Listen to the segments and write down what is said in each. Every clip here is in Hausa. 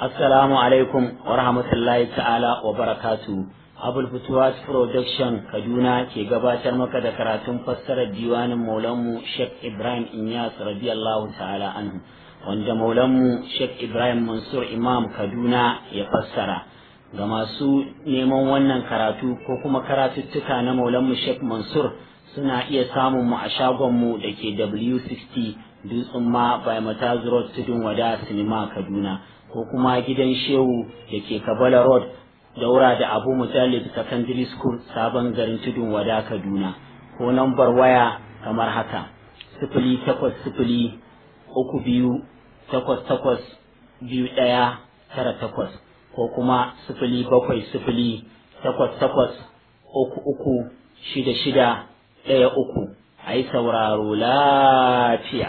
Assalamu alaikum wa rahmatullahi ta'ala wa barakatu. Abul Futuwas Production Kaduna ke gabatar maka da karatun fassarar diwanin Maulanmu Sheikh Ibrahim Inyas radiyallahu ta'ala anhu wanda Maulanmu Sheikh Ibrahim Mansur Imam Kaduna ya fassara. Ga masu neman wannan karatu ko kuma karatuttuka na Maulanmu Sheikh Mansur suna iya samun mu a shagonmu da ke W60 Dutsen ma by Mataz Road Tudun Wada Sinima Kaduna. ko kuma gidan shehu da ke kabala road daura da abu mujallid secondary school sabon garin tudun wada kaduna ko nambar waya kamar haka sifili takwas sifili uku biyu takwas takwas biyu ɗaya tara takwas ko kuma sifili bakwai sifili takwas takwas uku uku shida shida ɗaya uku a yi sauraro lafiya.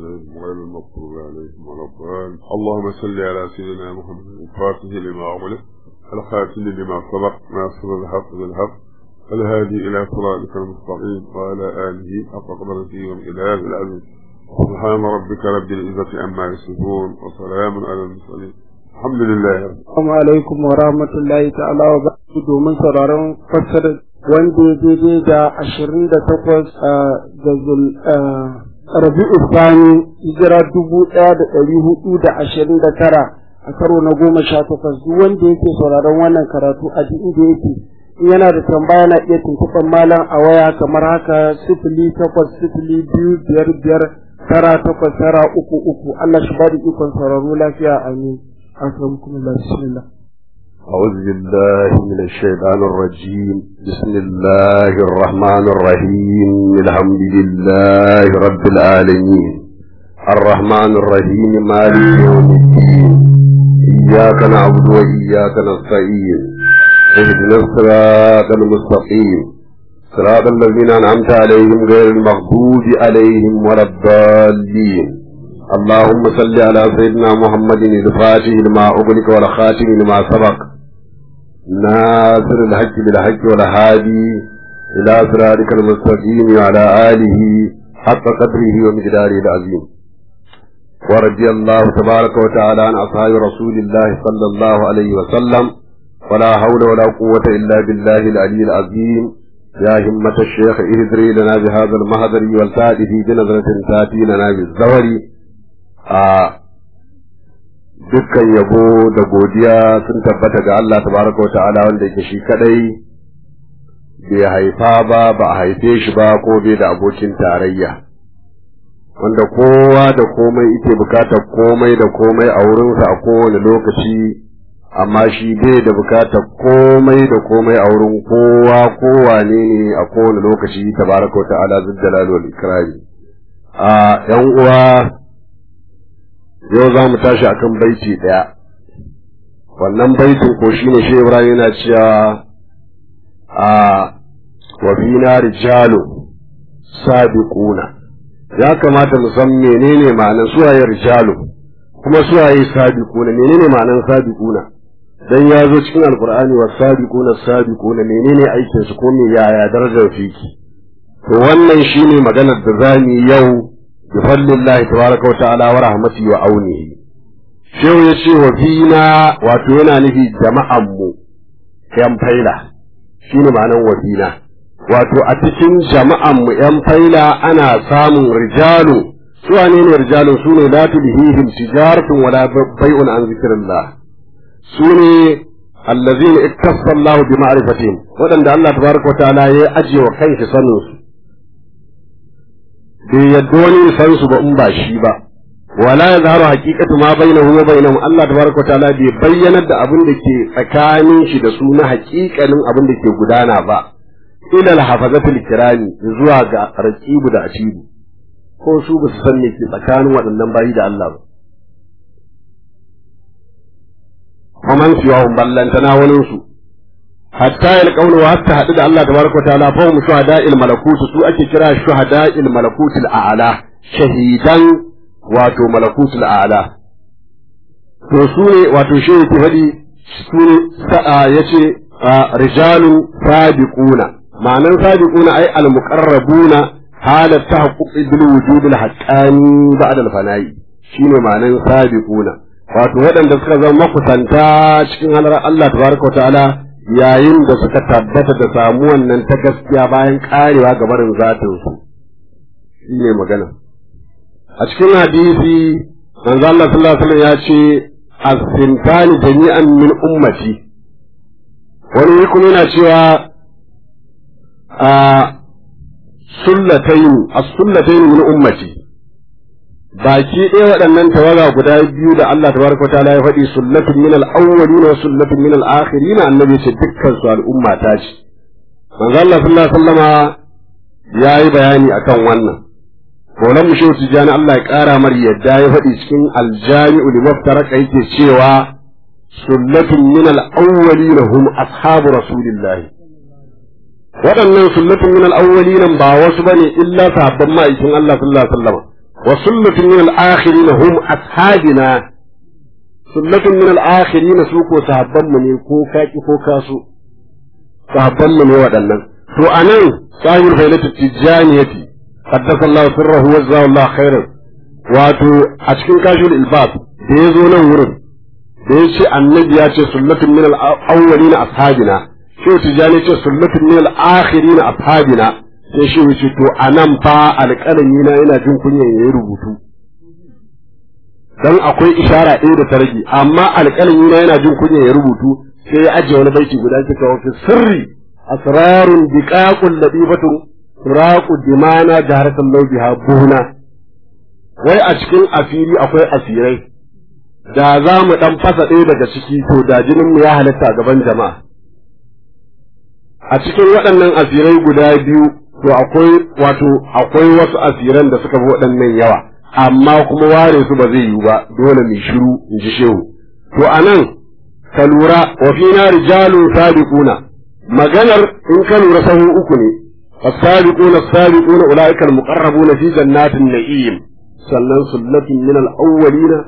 اللهم صل على سيدنا محمد الفاتح لما أغلق الخاتم لما سبق ناصر الحق بالحق الهادي إلى صراطك المستقيم وعلى آله حق قدرته والإله العظيم سبحان ربك رب العزة عما يصفون وسلام على المرسلين الحمد لله Assalamu alaikum wa rahmatullahi ta'ala wa barakatuhu domin sauraron fassarar wanda ya daidai da ashirin da takwas ga zul rabi'u sani hijira dubu ɗaya da ɗari hudu da ashirin da tara a karo na goma sha takwas duk wanda yake sauraron wannan karatu a duk inda yake in yana da tambaya na iya tuntuɓar malam a waya kamar haka sifili takwas sifili biyu biyar biyar tara takwas tara uku uku Allah shi ba da ikon sauraro lafiya amin أكرمكم الله بسم الله أعوذ بالله من الشيطان الرجيم بسم الله الرحمن الرحيم الحمد لله رب العالمين الرحمن الرحيم مالك يوم الدين إياك نعبد وإياك نستعين اهدنا الصراط المستقيم صراط الذين أنعمت عليهم غير المغضوب عليهم ولا الضالين اللهم صل على سيدنا محمد الفاتح لما أغلق والخاتم لما سبق ناصر الحق بالحق والهادي إلى صراطك المستقيم وعلى آله حق قدره ومقداره العظيم ورضي الله تبارك وتعالى عن أصحاب رسول الله صلى الله عليه وسلم ولا حول ولا قوة إلا بالله العلي العظيم يا همة الشيخ اهدري لنا بهذا المهدر والتاتي في بنظرة تاتي لنا بالزور a dukkan yabo da godiya sun tabbata ga Allah tabaraka wa ta'ala wanda yake shi kadai bai haifa ba ba a haife shi ba ko bai da abokin tarayya wanda kowa da komai yake bukatar komai da komai a wurinsa a kowane lokaci amma shi bai da bukatar komai da komai a wurin kowa kowane ne a kowane lokaci tabaraka wa ta'ala zuddalalu wal ikrami a yan uwa yau za mu tashi akan baiti ɗaya wannan baitin ko shi ne shehu ibrahim yana cewa a wa fina rijalu sabiquna ya kamata mu san menene ma'anar suwaye rijalu kuma suwaye sabiquna menene ma'anar sabiquna dan ya zo cikin alqur'ani wa sabiquna sabiquna menene aikin su ko me yaya darajar fiki to wannan shine maganar da zamu yau بفضل الله تبارك وتعالى ورحمته وعونه شو يشي وفينا واتونا نفي جماعة مو yan faila shine ma'anan wafina wato a cikin jama'an mu yan faila ana samun rijalu su wane ne rijalu su ne la tulhihim tijaratun wala bai'un an zikrillah su ne allazina ittasa Allah bi ma'rifatihim wadanda Allah tabaraka wa ta'ala ya ajiye wa kanshi sanin su bai yadda wani san su ba in ba shi ba wala ya zaharu haqiqatu ma bainahu wa bainahum Allah tabaraka ta'ala bai bayyanar da abin da ke tsakanin shi da su na haƙiƙanin abin da ke gudana ba ila al-hafazatul kirami zuwa ga raqibu da atibu ko su ba su san me ke tsakanin waɗannan bayi da Allah ba Faman siwa ballantana wani su hatta ya kauna wa hatta haɗu da Allah tabaraka ta'ala fa hum shuhada'il malakut su ake kira shuhada'il malakutil a'la shahidan wato malakutul a'la to su ne wato shi yake faɗi su ne sa'a yace rijalun sabiquna ma'anan sabiquna ay al muqarrabuna halat tahaqquq bil wujud al haqqani ba'da al fana'i shine ma'anan sabiquna wato waɗanda suka zama makusanta cikin halar Allah tabaraka wa ta'ala yayin da suka tabbata da samu wannan ta gaskiya bayan karewa ga barin zatin su shine magana a cikin hadisi manzo Allah sallallahu alaihi wasallam ya ce as-sintani jami'an min ummati wani kuma yana cewa a sullatayn as-sullatayn min ummati baki ɗaya waɗannan tawaga guda biyu da Allah tabaraka wa ta'ala ya faɗi sullatun min al-awwalin wa sullatun min al-akhirin annabi ce dukkan su al'umma ta ce manzo Allah sallallahu alaihi wasallama yayi bayani akan wannan Maulan mu shehu Tijjani Allah ya ƙara mar yadda ya faɗi cikin aljami'u li maftaraka yake cewa sullatun min al-awwalin hum ashabu rasulillahi waɗannan sullatun min al-awwalin ba wasu bane illa sahabban ma'aikin Allah sallallahu alaihi wasallam wa sullatun min al-akhirin hum ashabina sullatun min al-akhirin su ko sahabban mu ne ko kaki ko kasu sahabban mu ne waɗannan to anan sahibul failatu tijjaniyati قدس الله سره وجزاه الله خيرا wato a cikin kashul ilbab da ya zo nan wurin da ya ce annabi ya ce sunnatun min al-awwalina ashabina shi tijani ce sunnatun min al-akhirina ashabina sai shi wuce to anan fa alƙalami na yana jin kunyan yayi rubutu dan akwai ishara ɗaya da ta rage amma alƙalami na yana jin kunyan ya rubutu sai ya ajiye wani baiti guda kika wa fi sirri asrarun biqaqul ladifatun turaku dimana jaharatan laubiha buhuna wai a cikin asiri akwai asirai da za mu dan fasa ɗaya daga ciki to da jinin mu ya halatta gaban jama'a a cikin waɗannan asirai guda biyu to akwai wato akwai wasu asiran da suka fi waɗannan yawa amma kuma ware su ba zai yiwu ba dole mai shiru in ji shehu to anan ka lura wa fina rijalun sabiquna maganar in ka lura sahu uku ne السابقون السابقون أولئك المقربون في جنات النعيم sannan sullatin min al-awwalina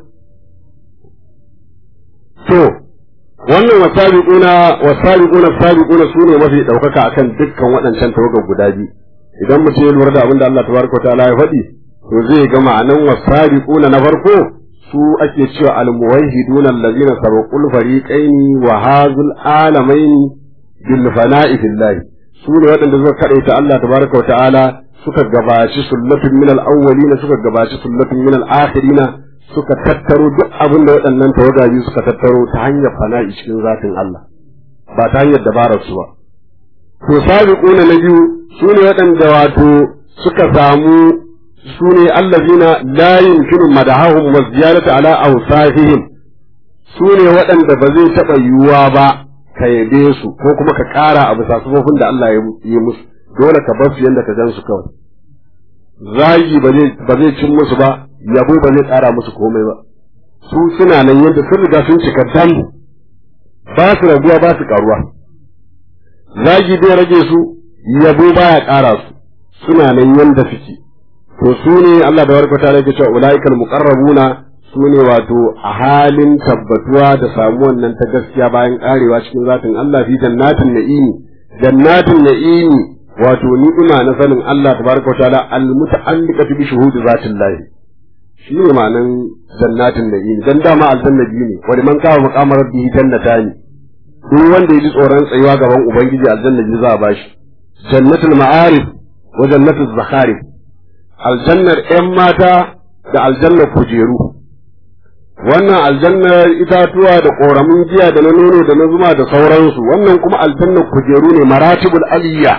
to wannan wasabiquna wasabiquna sabiquna sune mafi daukaka akan dukkan waɗancan tawagar guda biyu idan mutum ya lura da abin da Allah tabaraka wa ta'ala ya faɗi to zai ga ma'anan wasabiquna na farko su ake cewa al-muwahhiduna allazina sabaqul fariqaini wa hazul alamaini bil fana'i fillahi su ne waɗanda suka kaɗaita Allah tabaraka wa ta'ala suka gabaci sullatun min al-awwalina suka gabaci sullatun min al-akhirina suka tattaro duk abin da waɗannan tawagaji suka tattaro ta hanyar fana'i cikin zatin Allah ba ta hanyar dabarar su ba to sabiquna na biyu su ne waɗanda wato suka samu su ne allazina la yumkinu madahahum wa ziyaratu ala awsafihim su ne waɗanda ba zai taɓa yiwuwa ba ka yabe su ko kuma ka ƙara a bisa sufofin da Allah ya yi musu dole ka bar su yadda ka gan su kawai zagi ba zai cin musu ba yabo ba zai ƙara musu komai ba su suna nan yadda sun riga sun cika dan ba su raguwa ba su ƙaruwa zagi bai rage su yabo baya ƙara su suna nan yadda suke to su ne Allah da warkata ta rage cewa ulaikal muqarrabuna su ne wato a halin tabbatuwa da samuwan nan ta gaskiya bayan karewa cikin zatin Allah fi jannatin na'imi jannatin na'imi wato ni'ima na sanin Allah tabaraka wa ta'ala al-muta'alliqatu bi shuhudi zatin lahi shi ne ma'anan jannatin na'imi dan dama aljanna biyu ne wa liman kawo maqamar rabbihi jannatani duk wanda ya ji tsoron tsayuwa gaban ubangiji aljanna biyu za a bashi jannatul ma'arif wa jannatul zakharif aljannar 'yan mata da aljannar kujeru wannan aljannar itatuwa da ƙoramin giya da na nono da na zuma da sauransu wannan kuma aljannar kujeru ne maratibul aliyya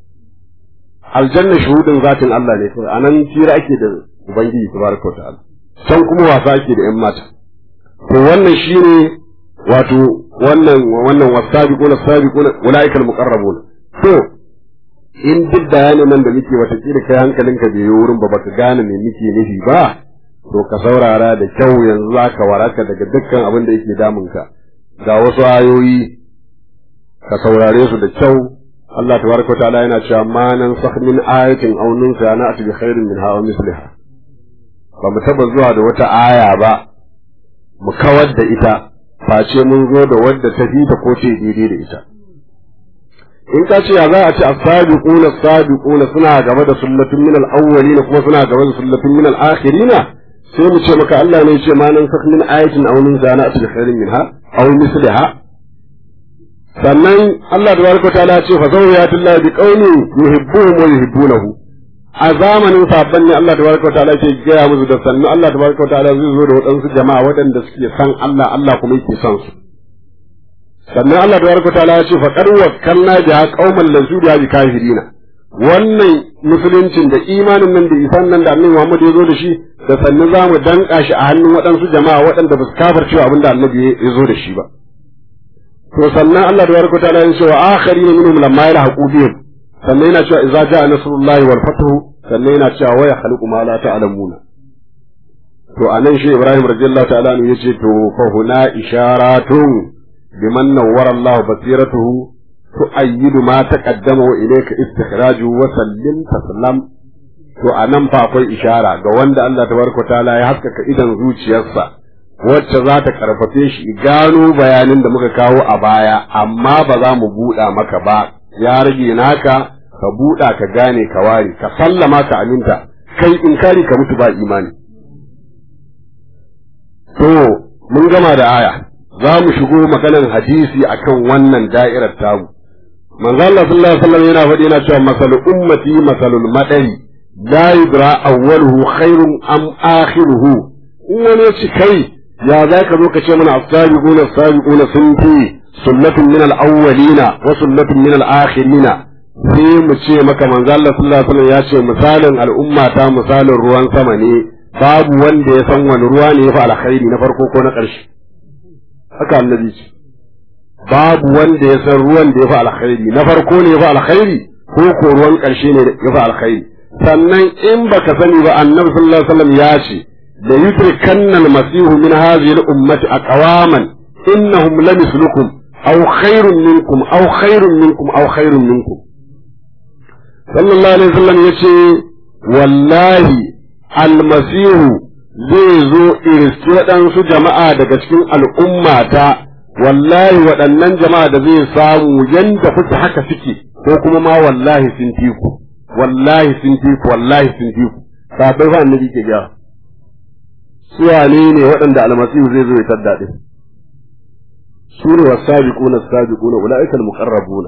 aljannar shuhudin zatin Allah ne kawai anan tira ake da ubangiji tabaraka wa ta'ala can kuma wasa ake da yan mata to wannan shine wato wannan wannan wasabiquna sabiquna ulaika almuqarrabun to in duk bayanin nan da muke wata kila kai hankalinka bai yi wurin ba baka gane me muke nufi ba to ka saurara da kyau yanzu za ka waraka daga dukkan abin da yake damunka ga wasu ayoyi ka saurare su da kyau Allah tabaraka ta'ala yana cewa ma nan sakh min ayatin aw nunsa na ati bi khairin minha aw misliha ba mu taba zuwa da wata aya ba mu kawar da ita face mun zo da wadda ta fi ta ko ce daidai da ita in ka ce ya za a ce as-sabiquna as-sabiquna suna gaba da sunnatun min al-awwalin kuma suna gaba da sunnatun min al-akhirin sai mu ce maka Allah ne ya ce ma nan sak min ayatin aw min zana atil khairin minha aw misliha sannan Allah tabaraka ta'ala ce fa zawiyatu Allah bi qaumin yuhibbuhum wa yuhibbunahu a zamanin sabban ne Allah tabaraka ta'ala ke gaya musu da sannu Allah tabaraka ta'ala zai zo da waɗansu jama'a waɗanda suke san Allah Allah kuma yake son su sannan Allah tabaraka ta'ala ya ce fa qad wakkalna biha qauman lazu biha bi kafirina wannan musuluncin da imanin nan da isan nan da annabi Muhammad ya zo da shi da sannu za mu danka shi a hannun waɗansu jama'a waɗanda ba su kafirce abin da annabi ya zo da shi ba to sannan Allah da barka ta'ala ya ce wa akharin minhum lamma yalhaqu bihim sannan yana cewa idza ja'a nasrullahi wal fathu sannan yana cewa wa yakhluqu ma la ta'lamuna to anan shi Ibrahim radiyallahu ta'ala anhu yace to fa huna isharatun biman nawwara Allah basiratuhu tu'ayyidu ma taqaddama wa ilayka istikhraju wa sallim taslam to anan fa akwai ishara ga wanda Allah tabaraka ta'ala ya haskaka idan zuciyarsa wacce za ta karfafe shi gano bayanin da muka kawo a baya amma ba za mu buɗa maka ba ya rage naka ka buɗa ka gane ka ware ka sallama ka aminta kai in kari ka mutu ba imani to mun gama da aya za mu shigo maganan hadisi akan wannan da'irar tamu manzo Allah sallallahu alaihi wasallam yana faɗi yana cewa masalu ummati masalul madari la yudra awwaluhu khairun am akhiruhu in wani ci kai ya za ka zo ka ce mana as-sabiquna as-sabiquna sun fi sunnatun min al-awwalina wa sunnatun min al-akhirina sai mu ce maka manzo Allah sallallahu alaihi wasallam ya ce misalin al'umma ta misalin ruwan sama ne babu wanda ya san wani ruwa ne ya fi alkhairi na farko ko na ƙarshe haka annabi ce babu wanda ya san ruwan da ya fi alkhairi na farko ne ya fi alkhairi ko ko ruwan ƙarshe ne ya fi alkhairi sannan in baka sani ba annabi sallallahu alaihi wasallam ya ce la yudrikanna al-masih min hadhihi al-ummati aqwaman innahum lamithlukum aw khairun minkum aw khairun minkum aw khairun minkum sallallahu alaihi wasallam yace wallahi al-masih zai zo iriski waɗansu jama'a daga cikin al'ummata wallahi waɗannan jama'a da zai samu yanda kuke haka suke ko kuma ma wallahi sun fi ku wallahi sun fi ku wallahi sun fi ku sabai fa annabi ke ga su wane ne waɗanda almasihu zai zo ya tadda din su ne wasabiquna sabiquna ulaika almuqarrabuna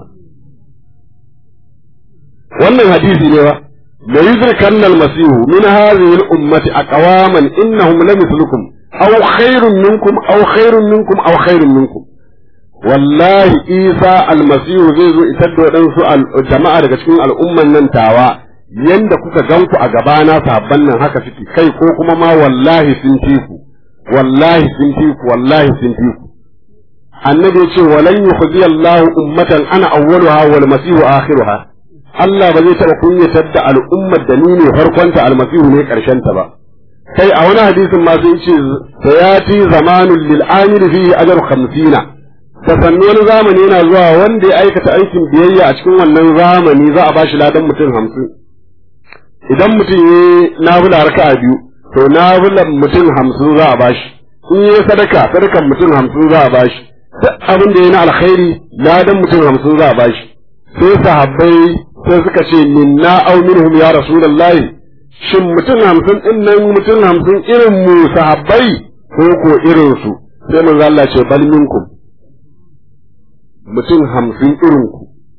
wannan hadisi ne ba la yudrikanna almasihu min hadhihi al-ummati aqwaman innahum lamithlukum aw khairun minkum aw khairun minkum aw khairun minkum wallahi isa almasihu zai zo isar da waɗansu jama'a daga cikin al'umman nan tawa yanda kuka gan ku a gabana sabban nan haka suke kai ko kuma ma wallahi sun fi ku wallahi sun fi ku wallahi sun fi ku annabi ya ce walan yukhzi Allahu ummatan ana awwaluha wal masihu akhiruha Allah ba zai taɓa kunyatar da al'ummar da ni ne farkonta almasihu ne ƙarshen ta ba kai a wani hadisin ma sai ce sayati zamanul lil amil fihi ajru 50 da sannu wani zamani yana zuwa wanda ya aikata aikin biyayya a cikin wannan zamani za a ba shi ladan mutum hamsin idan mutum ya yi nafila raka'a biyu to nafilan mutum hamsin za a ba shi in yi sadaka sadakan mutum hamsin za a ba shi duk abin da ya na alkhairi ladan mutum hamsin za a ba shi sai sahabbai sai suka ce minna aw minhum ya rasulullahi shin mutum hamsin din nan mutum hamsin irin mu sahabbai ko ko irin su sai manzo Allah ce bal minkum mutum hamsin irinku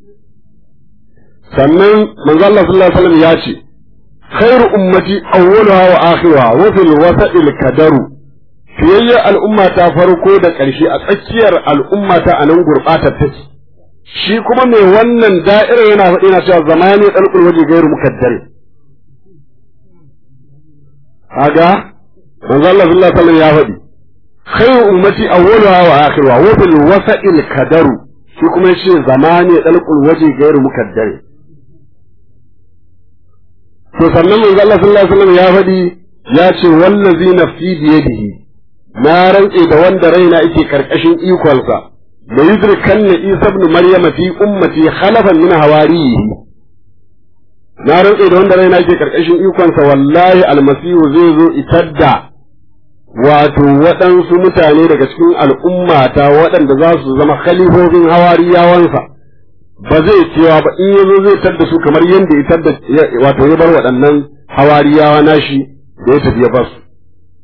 sannan manzo Allah sallallahu alaihi wasallam ya ce khairu ummati awwaluha wa akhiruha wa fil wasa'il kadaru fiyayya al'umma ta farko da ƙarshe a tsakiyar al'umma ta anan gurbatar take shi kuma mai wannan da'ira yana faɗi na cewa zamani dalqul waje gairu mukaddare kaga manzo Allah sallallahu alaihi wasallam ya faɗi khairu ummati awwaluha wa akhiruha wa fil wasa'il kadaru shi kuma yace zamani dalqul waje gairu mukaddare to sannan manzo Allah sallallahu alaihi wasallam ya faɗi ya ce wallazi nafsi bi yadihi na rantse da wanda raina yake karkashin ikonsa da yudrikanna Isa ibn Maryam fi ummati khalafan min hawarihi na rantse da wanda raina yake karkashin ikonsa wallahi almasihu zai zo itadda wato waɗansu mutane daga cikin al'ummata waɗanda za su zama khalifofin hawariyawansa ba zai cewa ba in yazo zai tadda su kamar yadda ya tadda wato ya bar waɗannan hawariyawa nashi da ya tafi ya basu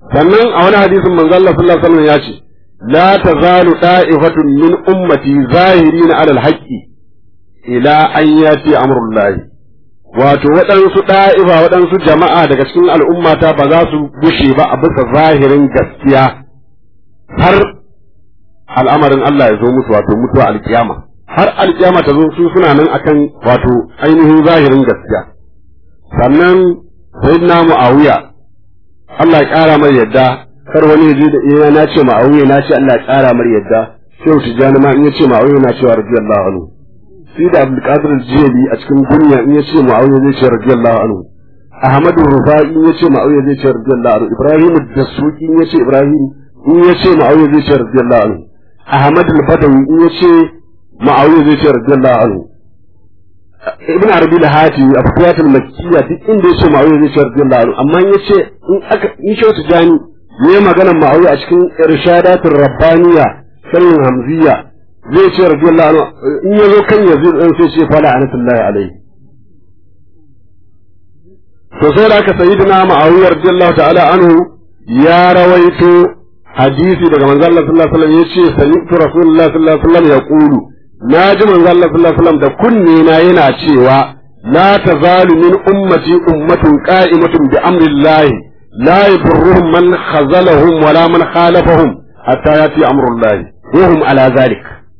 sannan a wani hadisin manzo Allah sallallahu alaihi wasallam ya ce la tazalu da'ifatun min ummati zahirina 'ala al-haqqi ila an yati amrullahi wato waɗansu ɗa'ifa waɗansu jama'a daga cikin al'ummata ba za su gushe ba a bisa zahirin gaskiya har al'amarin Allah ya zo musu wato mutuwa alkiyama har alkiyama ta zo su suna nan akan wato ainihin zahirin gaskiya sannan sayyidina mu'awiya Allah ya ƙara mai yadda kar wani ya je da iya na ce ma'awiya na ce Allah ya ƙara mai yadda shehu tijjani ma in ya ce ma'awiya na cewa radiyallahu anhu sai da Abdulkadir Jeli a cikin duniya in ya ce Muawiya zai ce radiyallahu anhu Ahmadu Rufai in ya ce Muawiya zai ce radiyallahu anhu Ibrahim Dasuki in ya ce Ibrahim in ya ce Muawiya zai ce radiyallahu anhu Ahmad al-Badawi in ya ce Muawiya zai ce radiyallahu anhu Ibn Arabi al-Hati a Fatiyat al-Makkiyya duk inda ya ce Muawiya zai ce radiyallahu anhu amma in ya ce in aka in shi wata jani ne magana Muawiya a cikin Irshadatul Rabbaniya sharhin Hamziya zai ce radiyallahu anhu in ya zo kan yazid dan sai ce fala anatullahi alaihi to sai da aka sayyidina ma'awiya radiyallahu ta'ala anhu ya rawaito hadisi daga manzon Allah sallallahu alaihi wasallam yace sami'tu rasulullahi sallallahu alaihi wasallam yaqulu naji manzon Allah sallallahu alaihi wasallam da kunne na yana cewa la tazalu min ummati ummatun qa'imatun bi amrillahi la yadurruhum man khazalahum wala man khalafahum hatta yati amrullahi wa hum ala zalik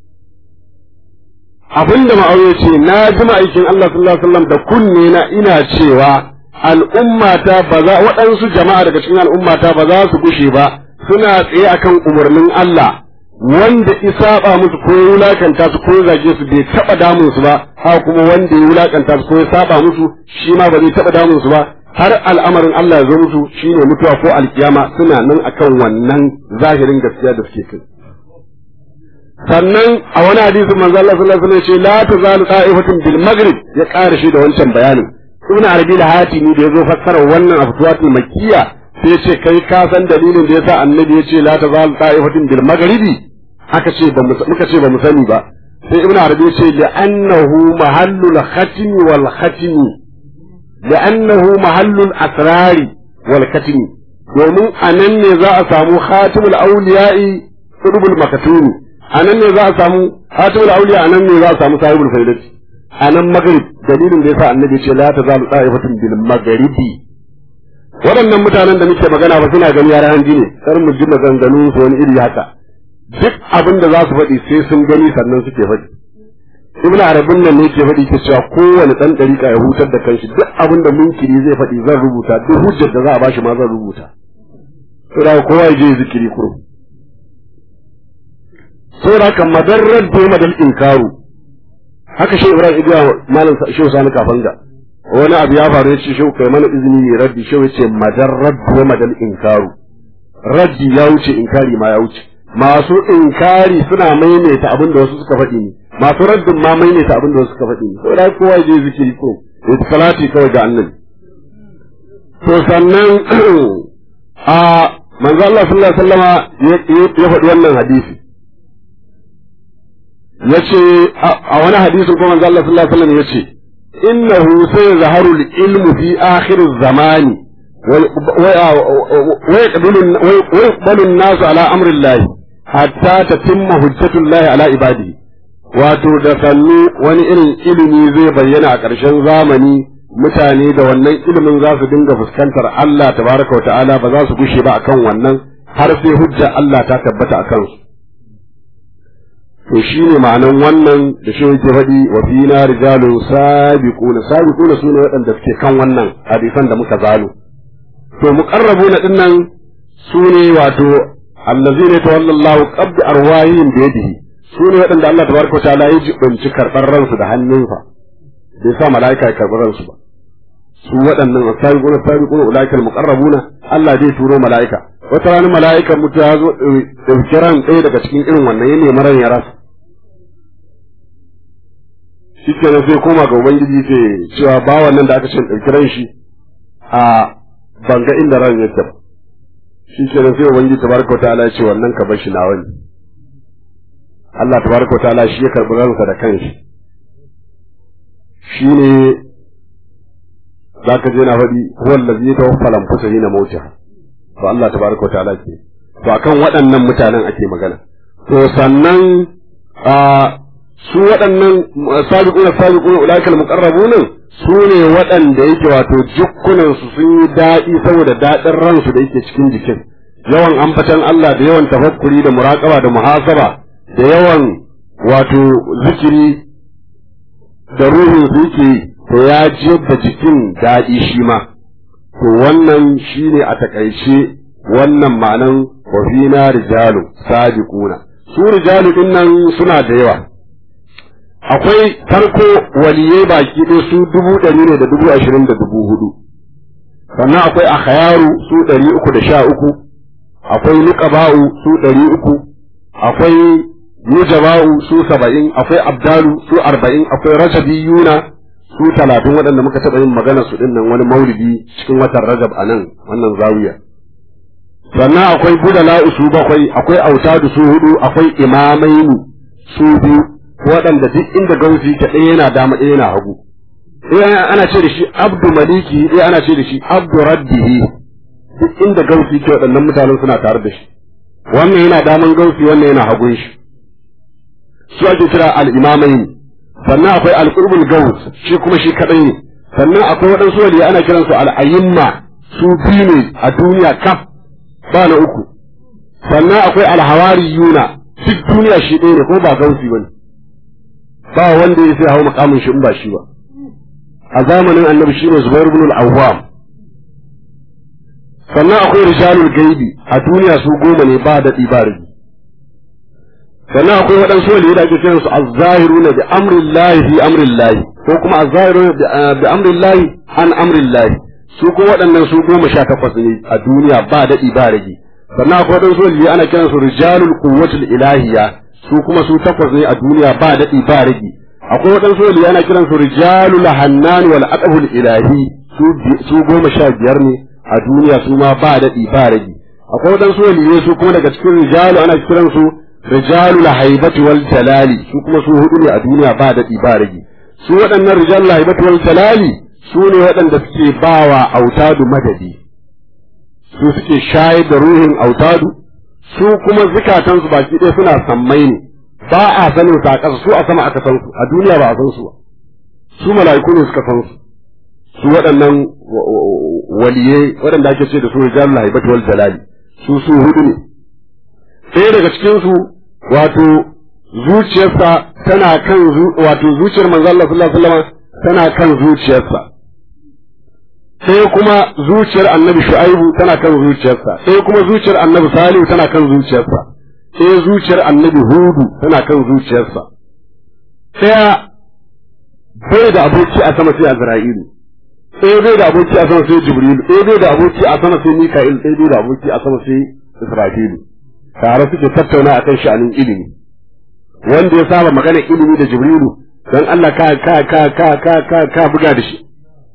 abinda ma'auye ce na ji ma'aikin Allah sallallahu alaihi wasallam da kunne na ina cewa al'ummata ba za waɗansu jama'a daga cikin al'ummata ba za su gushe ba suna tsaye akan umarnin Allah wanda isaba musu ko ya wulakanta su ko ya zage su bai taɓa damun su ba ha kuma wanda ya wulakanta su ko ya saba musu shi ma ba zai taɓa damun su ba har al'amarin Allah ya zo musu shine mutuwa ko alkiyama suna nan akan wannan zahirin gaskiya da suke kai sannan a wani hadisi manzo Allah sallallahu alaihi wasallam ya ce la tazalu qa'ifatun bil maghrib ya ƙara shi da wancan bayanin ibn arabi da hatimi da yazo fassara wannan aftuwatul makkiya sai ya ce kai ka san dalilin da yasa annabi ya ce la tazalu qa'ifatun bil maghribi aka ce ba muka ce ba mu sani ba sai ibn arabi ya ce li'annahu mahallul khatmi wal khatmi li'annahu mahallul asrari wal khatmi domin anan ne za a samu khatimul awliya'i qutbul makatumi a nan ne za a samu hatimul auliya a nan ne za a samu sahibul faidati a nan magrib dalilin da yasa annabi ce la tazalu ta'ifatun bil maghribi waɗannan mutanen da muke magana ba suna gani yaran hanji ne kar mu ji maganganu su wani iri haka duk abin da za su faɗi sai sun gani sannan suke faɗi ibnu arabin nan ne ke faɗi ke cewa kowane ɗan ɗariƙa ya hutar da kanshi duk abin da munkiri zai faɗi zan rubuta duk hujjar da za a bashi ma zan rubuta saboda kowa ya je zikiri kurum saboda haka madarrar da madal inkaru haka shi ibrahim ibiya malam shehu sani kafanga wani abu ya faru ya ce shehu kai mana izini ya raddi shehu ya ce madarrar da madal inkaru raddi ya wuce inkari ma ya wuce masu inkari suna maimaita abin da wasu suka faɗi ne masu raddin ma maimaita abin da wasu suka faɗi ne saboda kowa ya je zikiri ko ya salati kawai ga annabi to sannan a manzo Allah sallallahu alaihi wasallama ya faɗi wannan hadisi yace a wani hadisin kuma manzo Allah sallallahu alaihi wasallam yace innahu sayazharu al-ilmu fi akhir az-zamani wa yaqbalu an-nas ala amri Allah hatta tatimma hujjatu Allah ala ibadihi wato da sannu wani irin ilimi zai bayyana a ƙarshen zamani mutane da wannan ilimin za su dinga fuskantar Allah tabaraka wa ta'ala ba za su gushe ba akan wannan har sai hujja Allah ta tabbata akan su to shi ne ma'anan wannan da shi yake faɗi wa fina rijalun sabiquna sabiquna sune waɗanda suke kan wannan hadisan da muka zalo to muqarrabuna dinnan sune wato allazina tawallallahu qabd arwahihim bi yadihi sune waɗanda Allah tabaraka ta'ala ya jibinci karɓar ransu da hannunsa bai sa mala'ika ya karɓi ransu ba su waɗannan sabiquna sabiquna ulaikal muqarrabuna Allah zai turo mala'ika wata rana mala'ikan mutu ya zo ɗauki ran ɗaya daga cikin irin wannan ya nemi ran ya rasa shi kenan sai koma ga ubangiji ce cewa bawan nan da aka ce ɗauki ran shi a banga inda ran yake ba shi kenan sai ubangiji tabaraka wa ta'ala ya ce wannan ka bar shi na wani Allah tabaraka wa ta'ala shi ya karɓi ransa da kanshi shi ne za ka je na faɗi huwa allazi tawaffa lamfusa hina mautiha to Allah tabaraka wa ta'ala ke to akan waɗannan mutanen ake magana to sannan a su waɗannan sabiquna sabiquna ulaikal muqarrabun su ne waɗanda yake wato jukkunan su sun yi daɗi saboda daɗin ransu da yake cikin jikin yawan ambatan Allah da yawan tafakkuri da muraqaba da muhasaba da yawan wato zikiri da ruhin su yake to ya jiyar da jikin daɗi shi ma to wannan shine a takaice wannan ma'anan wa fina rijalu sabiquna su rijalu din nan suna da yawa akwai farko waliyai baki ɗaya su dubu ɗari ne da dubu ashirin da dubu hudu sannan akwai akhayaru su ɗari uku da sha uku akwai nuqaba'u su ɗari uku akwai nujaba'u su saba'in akwai abdalu su arba'in akwai rajabiyuna su talatin waɗanda muka taɓa yin magana su ɗin nan wani maulidi cikin watan rajab a nan wannan zawiya sannan akwai budala'u su bakwai akwai autadu su hudu akwai imamaini su biyu waɗanda duk inda gausi ta ɗaya yana dama ɗaya yana hagu ɗaya ana ce da shi abdu maliki ɗaya ana ce da shi abdu rabbihi duk inda gausi ke waɗannan mutanen suna tare da shi wannan yana daman gausi wannan yana hagun shi su ake kira al-imamaini sannan akwai al-qurbul gaus shi kuma shi kadai ne sannan akwai waɗansu waliya ana kiransu al-ayyimma su biyu ne a duniya kaf ba na uku sannan akwai al-hawariyuna duk duniya shi ɗaya ne ko ba gausi bane ba wanda ya sai hau makamin shi in ba shi ba a zamanin annabi shine Zubair ibn al-Awwam sannan akwai rijalul gaibi a duniya su goma ne ba daɗi ba rigi sannan akwai waɗansu waliyu da ake kiransu az-zahiruna bi amrillahi fi amrillahi ko kuma az-zahiruna bi amrillahi an amrillahi su ko waɗannan su goma sha takwas ne a duniya ba daɗi ba rigi sannan akwai waɗansu waliyu ana kiransu rijalul quwwatul ilahiyya su kuma su takwas ne a duniya ba daɗi ba rigi akwai waɗansu waliyu ana kiransu rijalul hannan wal aqbul ilahi su goma sha biyar ne a duniya su ma ba daɗi ba ragi akwai waɗansu waliyai su kuma daga cikin rijalu ana kiran su rijalu haibati wal jalali su kuma su hudu ne a duniya ba daɗi ba ragi su waɗannan rijalu haibati wal jalali su ne waɗanda suke bawa autadu madadi su suke shayar da ruhin autadu su kuma zukatan su baki ɗaya suna sammai ne ba a sanin su a ƙasa su a sama aka san su a duniya ba a san su ba su mala'iku ne suka san su su waɗannan waliyai waɗanda ake ce da su rijalul haibati wal jalali su su hudu ne ɗaya daga cikin su wato zuciyarsa tana kan wato zuciyar manzo Allah sallallahu alaihi wasallam tana kan zuciyarsa sai kuma zuciyar annabi shu'aibu tana kan zuciyarsa sai kuma zuciyar annabi salihu tana kan zuciyarsa sai zuciyar annabi hudu tana kan zuciyarsa sai bai da aboki a sama sai azra'ilu ɗaya bai da aboki a sama sai jibrilu ɗaya bai da aboki a sama sai mika'il ɗaya bai da aboki a sama sai israfilu tare suke tattauna akan sha'anin ilimi wanda ya saba magana ilimi da jibrilu dan Allah ka ka ka ka ka ka ka buga da shi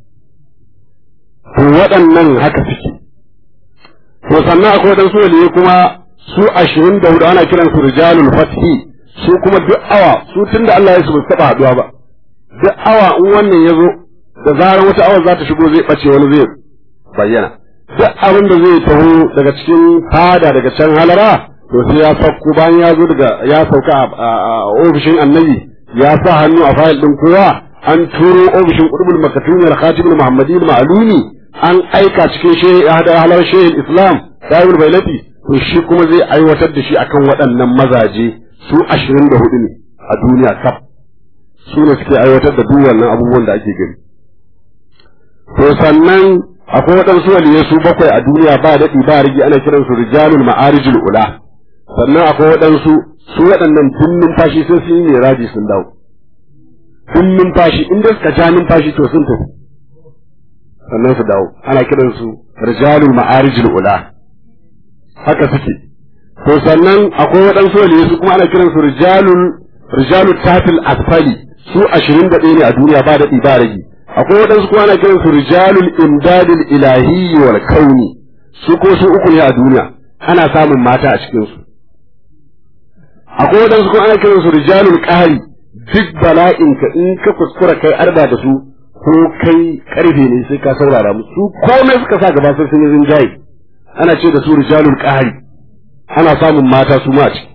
to waɗannan haka suke to sannan akwai waɗansu waliyai kuma su ashirin da hudu ana kiransu rijalul fathi su kuma duk awa su tunda Allah ya su ba taɓa haɗuwa ba duk awa in wannan ya zo da zarar wata awar za ta shigo zai ɓace wani zai bayyana duk abin da zai taho daga cikin fada daga can halara to sai ya sauko bayan ya zo daga ya sauka a ofishin annabi ya sa hannu a fayil din kowa an turo ofishin qutbul makatumi al-khatibul muhammadi al-ma'lumi an aika cikin shehi halar shehin islam dawul bailati to shi kuma zai aiwatar da shi akan waɗannan mazaje su ashirin da hudu ne a duniya kaf su ne suke aiwatar da duk wannan abubuwan da ake gani to sannan akwai waɗansu waliyai su bakwai a duniya ba daɗi ba rigi ana kiransu rijalul ma'arijul ula sannan akwai waɗansu su waɗannan tun numfashi sai sun yi raji sun dawo tun numfashi inda suka ja numfashi to sun tafi sannan su dawo ana kiransu rijalul ma'arijul ula haka suke to sannan akwai waɗansu waliyai su kuma ana kiransu rijalul rijalul tatil asfali su ashirin da ɗaya ne a duniya ba daɗi ba ragi akwai waɗansu kuma ana kiransu rijalul imdadil ilahiyyi wal kauni su ko su uku ne a duniya ana samun mata a cikin su akwai waɗansu kuma ana kiransu rijalul qahri duk bala'in ka in ka kuskura kai arba da su ko kai karfe ne sai ka saurara musu su komai suka sa gaba sai sun yi rinjaye ana ce da su rijalul qahri ana samun mata su ma ce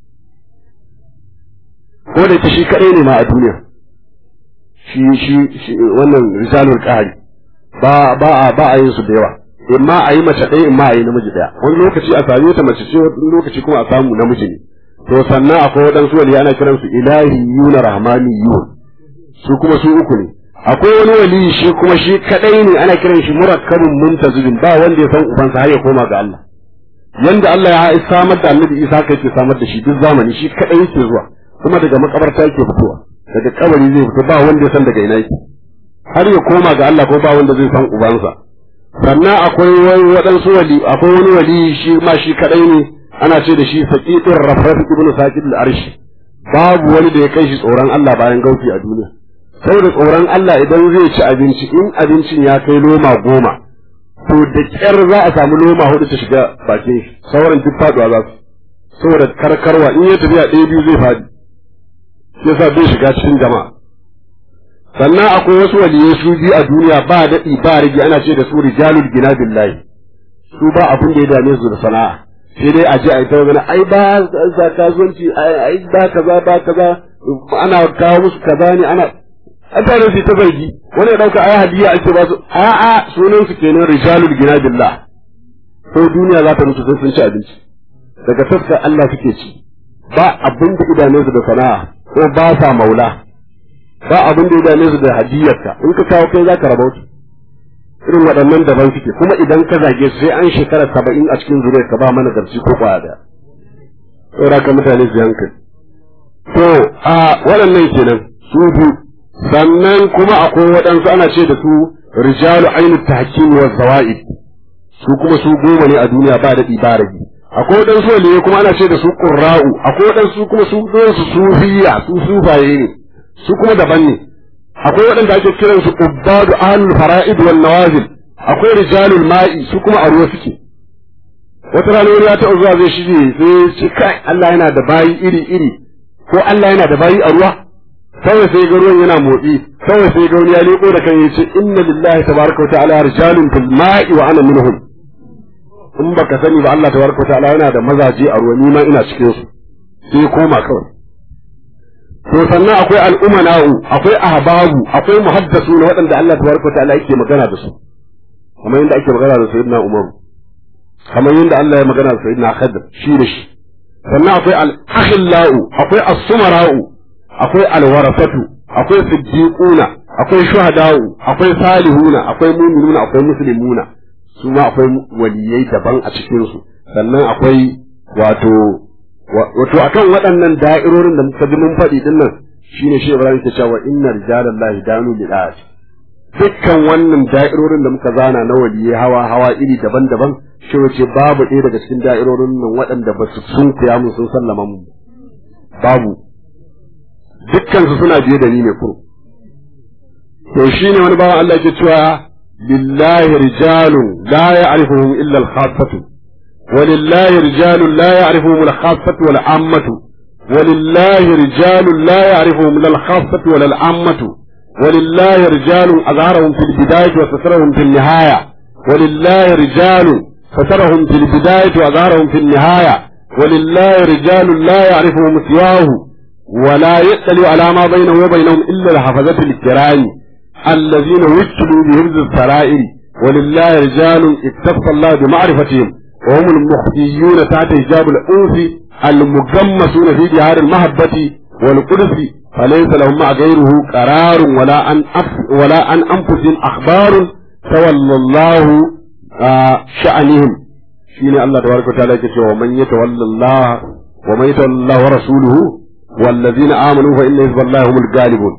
ko da ita shi kadai ne ma a duniya shi shi wannan rijalul qahri ba ba a ba a yin su da yawa in ma a yi mace ɗaya in ma a yi namiji ɗaya wani lokaci a same ta mace ce wani lokaci kuma a samu namiji ne to sannan akwai waɗansu wali ana kiransu ilahi yuna rahmani yun su kuma su uku ne akwai wani wali shi kuma shi kadai ne ana kiran shi murakkabun muntazibin ba wanda ya san ubansa har ya koma ga Allah yanda Allah ya samar da Annabi Isa kai ke samar da shi duk zamani shi kadai yake zuwa kuma daga makabarta yake fitowa daga kabari zai fito ba wanda ya san daga ina yake har ya koma ga Allah ko ba wanda zai san ubansa sannan akwai wani waɗansu wali akwai wani wali shi ma shi kadai ne ana ce da shi saqiqur rafraf ibnu saqid al-arshi babu wani da ya kai shi tsoron Allah bayan gauki a duniya saboda tsoron Allah idan zai ci abinci in abincin ya kai loma goma to da kyar za a samu loma hudu ta shiga bakin shi sauran duk faduwa za su saboda karkarwa in ya tafiya ɗaya biyu zai fadi sai sa bai shiga cikin jama'a sannan akwai wasu waliyai su biyu a duniya ba daɗi ba rigi ana ce da su rijalul gina billahi su ba abin da ya dame su da sana'a sai dai a je a yi ta magana ai ba za kasuwanci ai ba kaza ba kaza ana kawo musu kaza ne ana an tare su ta zargi wani ya dauka ai hadiya ake ba su a'a sunan su kenan rijalul gina billah ko duniya za ta mutu sai sun ci abinci daga tafka Allah suke ci ba abin da idanun su da sana'a ko ba sa maula ba abin da idanun su da hadiyarka in ka kawo kai zaka rabauta irin waɗannan daban suke kuma idan ka zage su sai an shekara saba'in a cikin zuriyar ka ba mana garci ko kwaya da saboda ka mutane su hankali to a waɗannan kenan su biyu sannan kuma akwai waɗansu ana ce da su rijalu ainu tahkim wa zawaid su kuma su goma ne a duniya ba daɗi ba ragi akwai waɗansu waliye kuma ana ce da su qurra'u akwai waɗansu kuma su su sufiya su sufaye ne su kuma daban ne akwai waɗanda ake kiran su ubbadu ahlul fara'id wal nawazil akwai rijalul ma'i su kuma a ruwa suke wata rana wani ya taɓa zuwa zai shige sai ce kai Allah yana da bayi iri iri ko Allah yana da bayi a ruwa kawai sai ga ruwan yana motsi kawai sai ga wani ya leko da kan yace inna lillahi tabaraka wa ta'ala rijalun fil ma'i wa ana minhum in baka sani ba Allah tabaraka wa ta'ala yana da mazaje a ruwa ni ma ina cikin su sai koma kawai to sannan akwai al'umana'u akwai ahbabu akwai muhaddasu na waɗanda Allah tabaraka wa ta'ala yake magana da su kamar yadda ake magana da sayyidina Umar kamar yadda Allah ya magana da sayyidina Khadir shi da shi sannan akwai al-akhillau akwai as-sumara'u akwai alwarafatu akwai siddiquna akwai shuhada'u akwai salihuna akwai mu'minuna akwai muslimuna su ma akwai waliyai daban a cikin su sannan akwai wato wato akan waɗannan da'irorin da muka ji mun faɗi din nan shine shi Ibrahim ke cewa inna rijalallahi danu bil dukkan wannan da'irorin da muka zana na waliyai hawa hawa iri daban-daban shi wace babu ɗaya daga cikin da'irorin nan waɗanda ba su sun kuya mun sun sallama mu babu dukkansu suna biye da ni ne ko to shine wani bawan Allah yake cewa lillahi rijalun la ya'rifuhum illa al-khassatu ولله رجال لا يعرفهم الخاصة ولا العامة ولله رجال لا يعرفهم لا الخاصة ولا العامة ولله رجال أظهرهم في البداية وسترهم في النهاية ولله رجال سترهم في البداية وأظهرهم في النهاية ولله رجال لا يعرفهم سواه ولا يطلع على ما بينه وبينهم إلا الحفظة الكرام الذين وكلوا بهرز السرائر ولله رجال اتصف الله بمعرفتهم وهم المخفيون تحت حجاب الأنس المجمسون في جهار المحبة والقدس فليس لهم مع غيره قرار ولا عن ولا عن أنفسهم أخبار تولى الله آه شأنهم شيني الله تبارك وتعالى يقول ومن يتولى الله ومن يتولى الله ورسوله والذين آمنوا فإن حزب الله هم الغالبون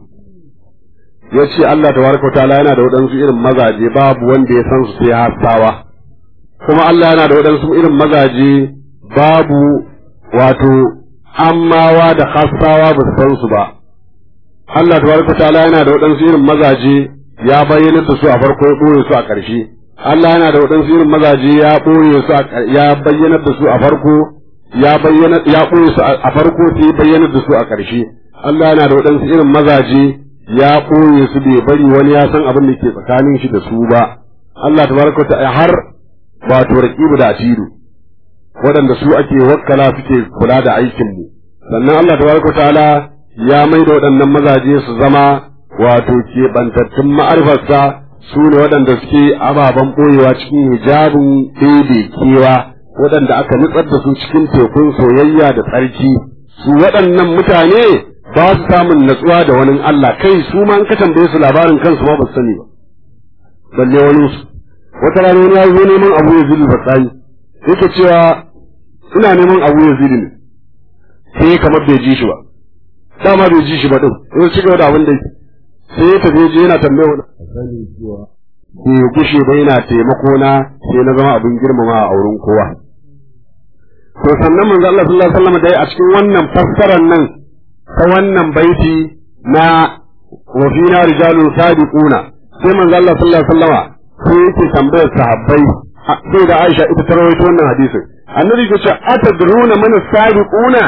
yace Allah tabaraka wa ta'ala yana da waɗansu irin mazaje babu wanda ya san su sai hasawa kuma Allah yana da waɗansu irin mazaje babu wato ammawa da hasawa ba su san su ba Allah tabaraka wa ta'ala yana da waɗansu irin mazaje ya bayyana da su a farko ya ɓoye su a ƙarshe Allah yana da waɗansu irin mazaje ya ɓoye su ya bayyana da su a farko ya bayyana ya ɓoye su a farko sai bayyana da su a ƙarshe Allah yana da waɗansu irin mazaje ya ɓoye su bai bari wani ya san abin da ke tsakanin shi da su ba Allah tabaraka ta har wato raqibu da atidu waɗanda su ake wakkala suke kula da aikin mu sannan Allah tabaraka ta'ala ya mai da waɗannan mazaje su zama wato keɓantattun ma'arifarsa su ne waɗanda suke ababen ɓoyewa cikin hijabin daidai kewa waɗanda aka nutsar da su cikin tekun soyayya da tsarki su waɗannan mutane ba su samun natsuwa da wani Allah kai su ma an ka tambaye su labarin kansu ma ba su sani ba balle wani su wata rana wani ya zo neman abu ya zili batsani yake cewa ina neman abu ya zili ne sai kamar bai ji shi ba dama bai ji shi ba din sai ci gaba da abin da yake sai ya tafi je yana tambaye wani sani cewa bai gushe ba yana taimako na sai na zama abin girmama a wurin kowa to sannan manzo Allah sallallahu alaihi wasallam dai a cikin wannan fassarar nan ta wannan baiti na wa fina rijalun sadiquna sai manzo Allah sallallahu alaihi wasallam sai yake tambayar sahabbai sai da Aisha ita ta rawaito wannan hadisin annabi ya ce atadruna man sadiquna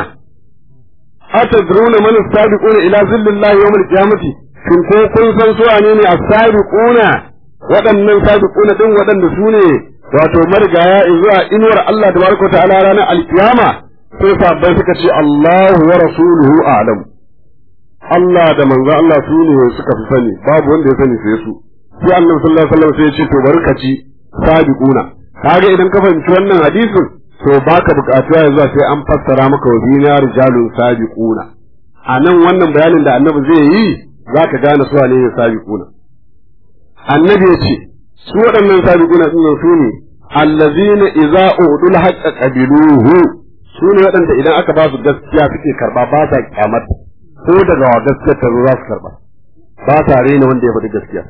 atadruna man sadiquna ila zillallahi yawm al-qiyamati shin ko kun san su wane ne as-sadiquna waɗannan sadiquna din waɗanda su ne wato marigaya zuwa inuwar Allah tabaraka ta'ala ranar alkiyama sai sabbai suka ce Allahu wa rasuluhu a'lam Allah da manzo Allah su ne suka fi sani babu wanda ya sani sai su sai Annabi sallallahu alaihi wasallam sai ya ce to barkaci sabiquna kaga idan ka fahimci wannan hadisin to baka bukatuwa yanzu sai an fassara maka wa dina rijalun sabiquna a nan wannan bayanin da Annabi zai yi zaka gane su ne sabiquna Annabi ya ce su waɗannan sabiquna din su ne allazina idza udul haqqa qabiluhu su ne waɗanda idan aka ba su gaskiya suke karba ba sa kyamar ko daga wa gaskiyar ta za su karba ba sa rena wanda ya faɗi gaskiya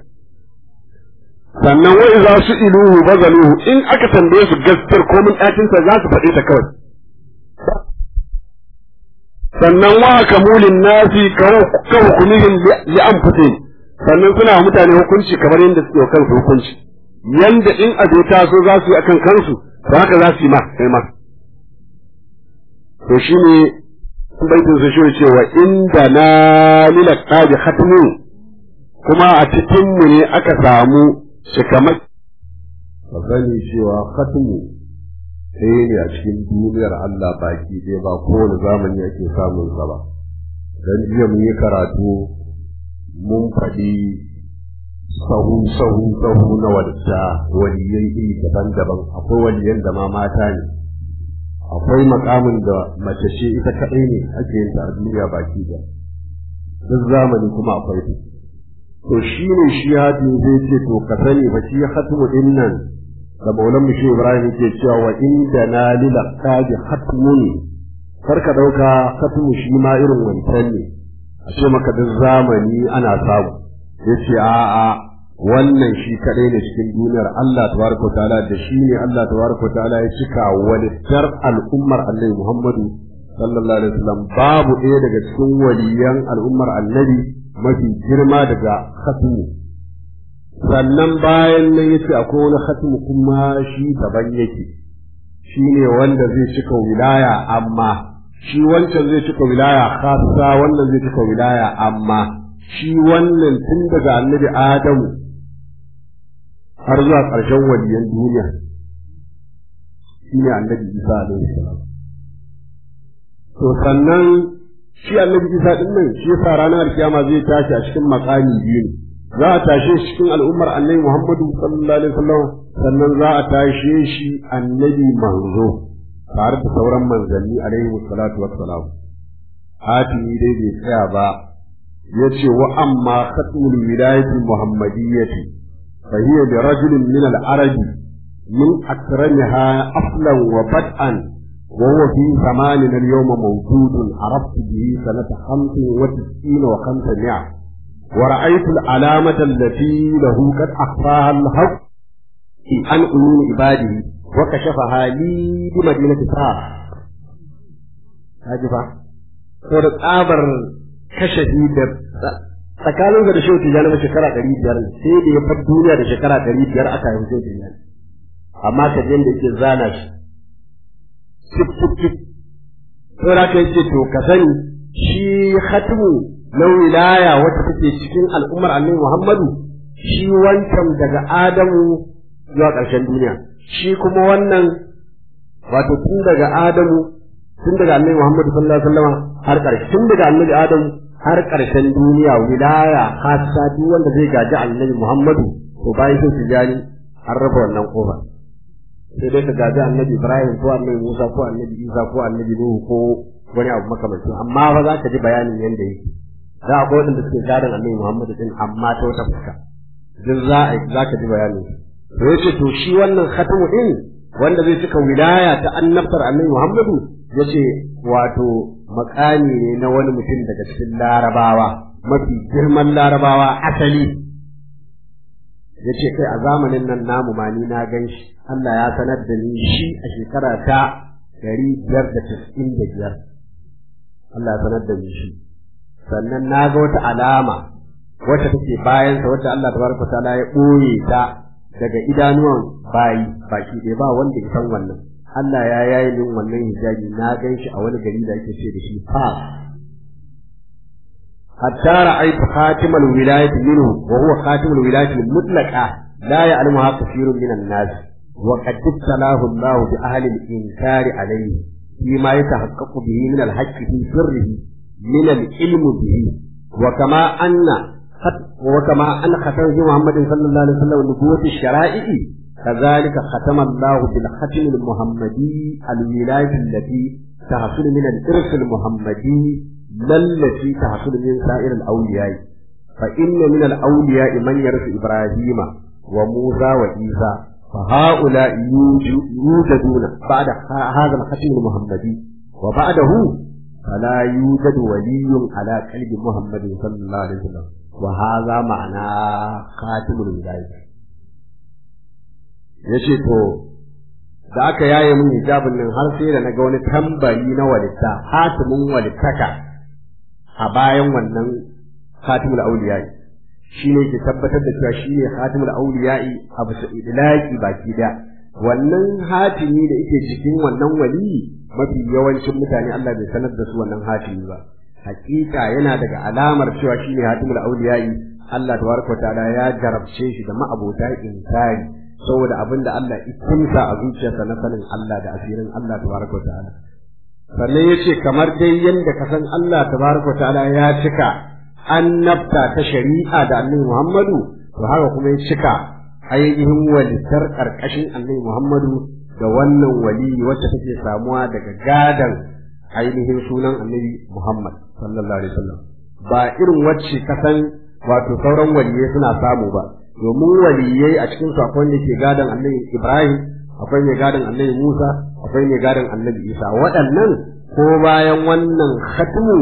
sannan wai za su iluhu bazaluhu in aka tambaye su gaskiyar ko mun ɗakin sa za su faɗe ta kawai sannan wa kamulin nasi ka hukumihim li anfusihim sannan suna wa mutane hukunci kamar yadda suke wa kansu hukunci yanda in abu ta so za su yi akan kansu to haka za su yi ma kai ma to shine baitin su shi cewa inda na lila qadi khatmu kuma a cikin mu ne aka samu shikamai ka sani cewa khatmu sai ne a cikin duniyar Allah baki ɗaya ba kowane zamani ake samun sa ba dan jiya mun yi karatu mun faɗi sahu sahu sahu na wadda waliyai iri daban-daban akwai waliyan da ma mata ne akwai makamin da mace ce ita kaɗai ne ake yin ta a duniya baki da duk zamani kuma akwai su to shi ne shi hadi zai ce to ka sani ba shi hatmu din nan da maulan mu shi ibrahim ke cewa wa inda na lila qadi hatmun kar ka dauka hatmu shi ma irin wancan ne a ce maka duk zamani ana samu yace a'a wannan shi kadai ne cikin duniyar Allah tabaraka ta'ala da shi ne Allah tabaraka ta'ala ya cika walittar al'ummar Annabi Muhammadu sallallahu alaihi wasallam babu ɗaya daga cikin waliyan al'ummar Annabi mafi girma daga khatmu sannan bayan nan yace akwai wani khatmu kuma shi daban yake shi ne wanda zai cika wilaya amma shi wancan zai cika wilaya khassa wannan zai cika wilaya amma shi wannan tun daga annabi Adamu har zuwa ƙarshen waliyan duniya shi ne annabi Isa alaihi salam to sannan shi annabi Isa din nan shi yasa ranar kiyama zai tashi a cikin makami biyu ne za a tashe shi cikin al'ummar annabi Muhammadu sallallahu alaihi wasallam sannan za a tashe shi annabi manzo tare da sauran manzanni alaihi salatu wassalam hatimi dai bai tsaya ba yace wa amma khatmul wilayati muhammadiyyati fa hiya li rajulin min al-arab min akramiha aslan wa bad'an wa huwa fi zamanina al-yawm mawjudun araftu bihi sanata 95 wa 500 ورأيت العلامة التي له قد أخفاها الحق عن عيون عباده وكشفها لي بمدينة فاس هاجفا saboda tsabar kashafi da tsakanin da shehu tijjani na shekara ɗari biyar sai da ya far duniya da shekara ɗari biyar aka yi shehu tijjani amma ka da yake zana shi cip cip cip sai da kai ce to ka sani shi khatimu na wilaya wata take cikin al'ummar annabi Muhammadu shi wancan daga Adamu zuwa ƙarshen duniya shi kuma wannan wato tun daga Adamu tun daga Annabi Muhammad sallallahu alaihi wasallam har ƙarshe tun daga Annabi Adamu har ƙarshen duniya wilaya hasa duk wanda zai gaji Annabi Muhammadu to bayan sun tijani an raba wannan kofar sai dai ka gaji Annabi Ibrahim ko Annabi Musa ko Annabi Isa ko Annabi Nuhu ko wani abu makamancin amma ba za ka ji bayanin yanda yake za a kodin da suke gadon Annabi Muhammadu din amma ta wata fuska duk za a za ka ji bayanin to yace to shi wannan khatamu din wanda zai cika wilaya ta annabtar Annabi Muhammadu yace wato makami ne na wani mutum daga cikin larabawa mafi girman larabawa asali yace kai a zamanin nan namu ma ni na gan shi Allah ya sanar da ni shi a shekara ta ɗari biyar da casa'in da biyar Allah ya sanar da ni shi sannan na ga wata alama wacce take bayansa wacce Allah tabaraka ta'ala ya ɓoye ta daga idanuwan bayi baki ɗaya ba wanda ya san wannan Allah ya yayi min wannan hijabi na gan shi a wani gari da ake ce da shi fa hatta ra'aytu khatimal wilayati minhu wa huwa khatimul wilayati mutlaqa la ya'lamuha kathirun minan nas wa qad ibtalahu Allah bi ahli al-inkari alayhi فيما يتحقق به من الحق في سره من العلم به وكما أن وكما أن ختم محمد صلى الله عليه وسلم نبوة الشرائع كذلك ختم الله بالختم المحمدي الولاية التي تحصل من الإرث المحمدي لا التي تحصل من سائر الأولياء فإن من الأولياء من يرث إبراهيم وموسى وعيسى فهؤلاء يوجدون بعد هذا الختم المحمدي وبعده فلا يوجد ولي على قلب محمد صلى الله عليه وسلم وهذا معنى خاتم الولاية yace to da aka yaye mun hijabin nan har sai da na ga wani tambari na walitta hatimin walittaka a bayan wannan khatimul awliya'i shi ne ke tabbatar da cewa shi ne khatimul awliya'i a bisa idlaqi baki da wannan hatimi da yake cikin wannan wali mafi yawancin mutane Allah bai sanar da su wannan hatimi ba hakika yana daga alamar cewa shi ne hatimul awliya'i Allah tabaraka ta'ala ya jarabce shi da ma'abota inkari saboda abinda Allah ya kunsa a zuciyarsa na sanin Allah da asirin Allah tabaraka ta'ala sannan yace kamar dai yanda ka san Allah tabaraka ta'ala ya cika annabta ta shari'a da annabi Muhammadu to haka kuma ya cika ainihin walitar karkashin annabi Muhammadu da wannan wali wacce take samuwa daga gadan ainihin sunan annabi Muhammad sallallahu alaihi wasallam ba irin wacce kasan wato sauran waliyai suna samu ba domin waliyai a cikin su akwai ne ke gadan annabi Ibrahim akwai ne gadan annabi Musa akwai ne gadan annabi Isa waɗannan ko bayan wannan khatmu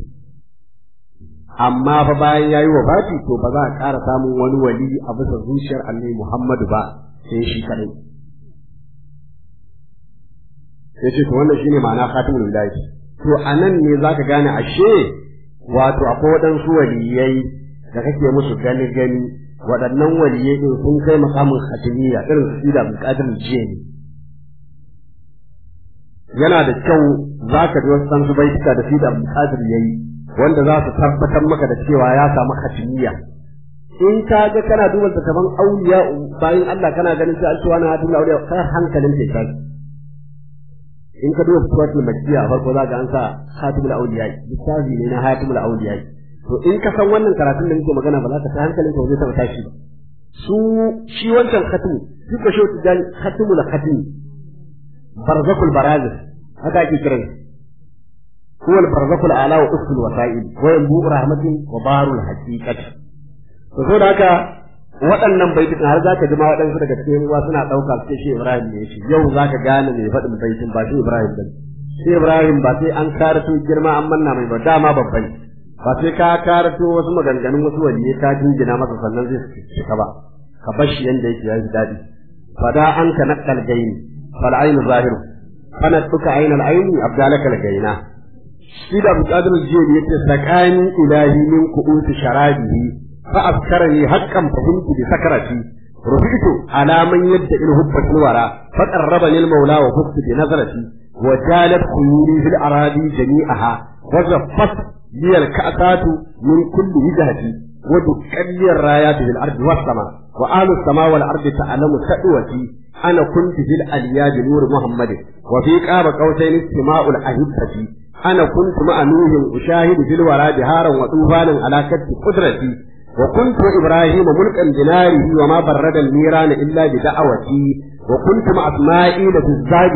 amma fa bayan yayi wafati to ba za a ƙara samun wani wali a bisa zuciyar annabi Muhammadu ba sai shi kadai yace to wannan shine ma'ana khatimul wilayati to anan ne zaka gane ashe wato akwai waɗansu waliyai da kake musu gani gani waɗannan waliyai din sun kai makamin khatimiyya irin su da buƙatar jiya ne yana da kyau zaka ji wasu san su baituka da su da buƙatar yayi wanda za su tabbatar maka da cewa ya samu khatimiyya in ka ga kana duba kaman auliya bayan Allah kana ganin sai altuwa na hadin auliya kai hankalin ke kai in ka duba suratul makkiya farko za ka an sa khatimul auliya littafi ne na khatimul auliya to in ka san wannan karatun da muke magana ba za ka ta hankalin ka zai taba tashi ba su shi wancan khatimu shi ko shi tijan khatimul khatim barzakul barazis haka ake kiransa هو البرزخ الأعلى وأس الوسائل وينبوء رحمة وبار الحقيقة فسود haka waɗannan baitukan har zaka ji ma waɗansu daga cikin ruwa suna ɗauka su ce shi Ibrahim ne shi yau zaka gane mai faɗin baitin ba shi Ibrahim ba shi Ibrahim ba sai an karato girma an manna mai ba dama babban ba sai ka karato wasu maganganun wasu waliye ka jingina masa sannan zai cika ba ka bar shi yanda yake yayi daɗi fada an ka naqal gaini fal ainu zahiru fana tuka ainal aini abdalaka al gaina shi da buƙatar jiya ne yace sakani ilahi min ku'ut sharabihi fa afkarani haqqan fahimtu bi sakarati rufitu ala man yadda il hubbat wara fa qarrabani al mawla wa hubtu bi nazarati wa jalat khuyuri fil aradi jami'aha wa zaffat li al ka'satu min kulli wijhati wa dukkan li ar rayat bil ardi was sama wa alu sama wal ardi ta'lamu tadwati ana kuntu fil aliyaj nur muhammad wa fi qaba qawsayn istima'ul ahibbati ana kuntu ma'a nuhin ushahidu fil wara biharan wa tufanin ala katti qudrati وكنت إبراهيم ملكا بناره وما برد النيران إلا بدعوتي وكنت مع إسماعيل في الزاد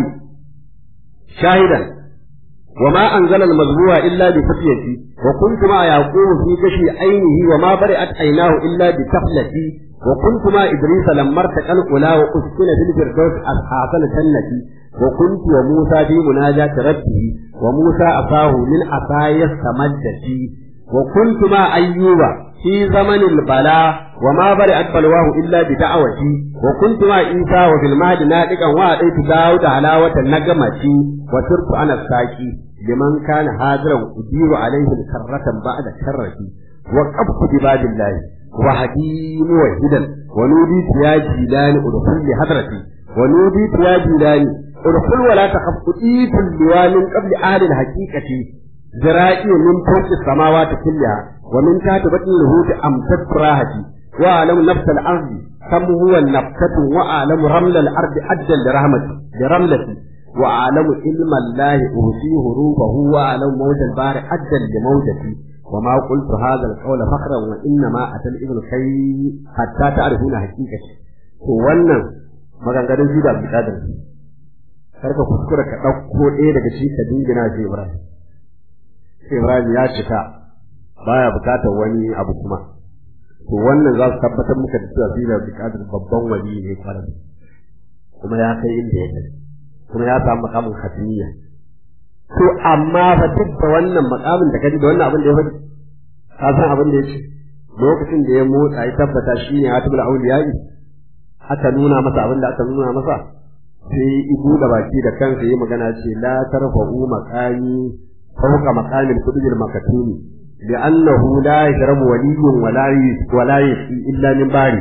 شاهدا وما أنزل المزروع إلا بفتيتي وكنت مع يعقوب في كشف عينه وما برئت عيناه إلا بتفلتي وكنت مع إدريس لما ارتقى الأولى وأسكن في الفردوس أحسن سنتي وكنت وموسى في مناجاة ربه وموسى أفاه من عصاي استمدتي وكنت مع أيوب في زمن البلاء وما برئت بلواه إلا بدعوتي وكنت مع عيسى وفي المهد نادقا وأتيت داود حلاوة النجمة وصرت أنا الساكي لمن كان هاجرا أدير عليه الكرة بعد كرتي وقفت بباب الله وهدي موحدا ونوديت يا جيلان ادخل لحضرتي ونوديت يا جيلان ادخل ولا تخف أتيت اللواء من قبل أهل الحقيقة ذرائي من فوق السماوات كلها ومن تحت بطن الهود أمسكت راحتي وأعلم نفس الأرض كم هو النفسة وأعلم رمل الأرض أدى لرحمتي لرملتي وأعلم علم الله أوتيه روحه وأعلم موج البحر أدى لموجتي وما قلت هذا القول فخرا وإنما أتى الابن كي حتى تعرفون حقيقتي wannan maganganun shi da Abdulkadir karka kuskura ka ɗauko ɗaya daga shi ka dingina shi Ibrahim Ibrahim ya cika baya bukatar wani abu kuma to wannan za su tabbatar muka da cewa Sina Abdulkadir babban wali ne kwarai kuma ya kai inda ya kai kuma ya samu makamin khatmiya to amma fa duk da wannan makamin da kaji da wannan abin da ya faɗi ka san abin da ya ce lokacin da ya motsa ya tabbata shi ne hatibul auliyai aka nuna masa abin da aka nuna masa sai ibu da baki da kansa yi magana ce la tarfa'u maqami fawqa maqamil qudbil makatumi لأنه لا يشرب ولي ولا ولا يسقي إلا من باري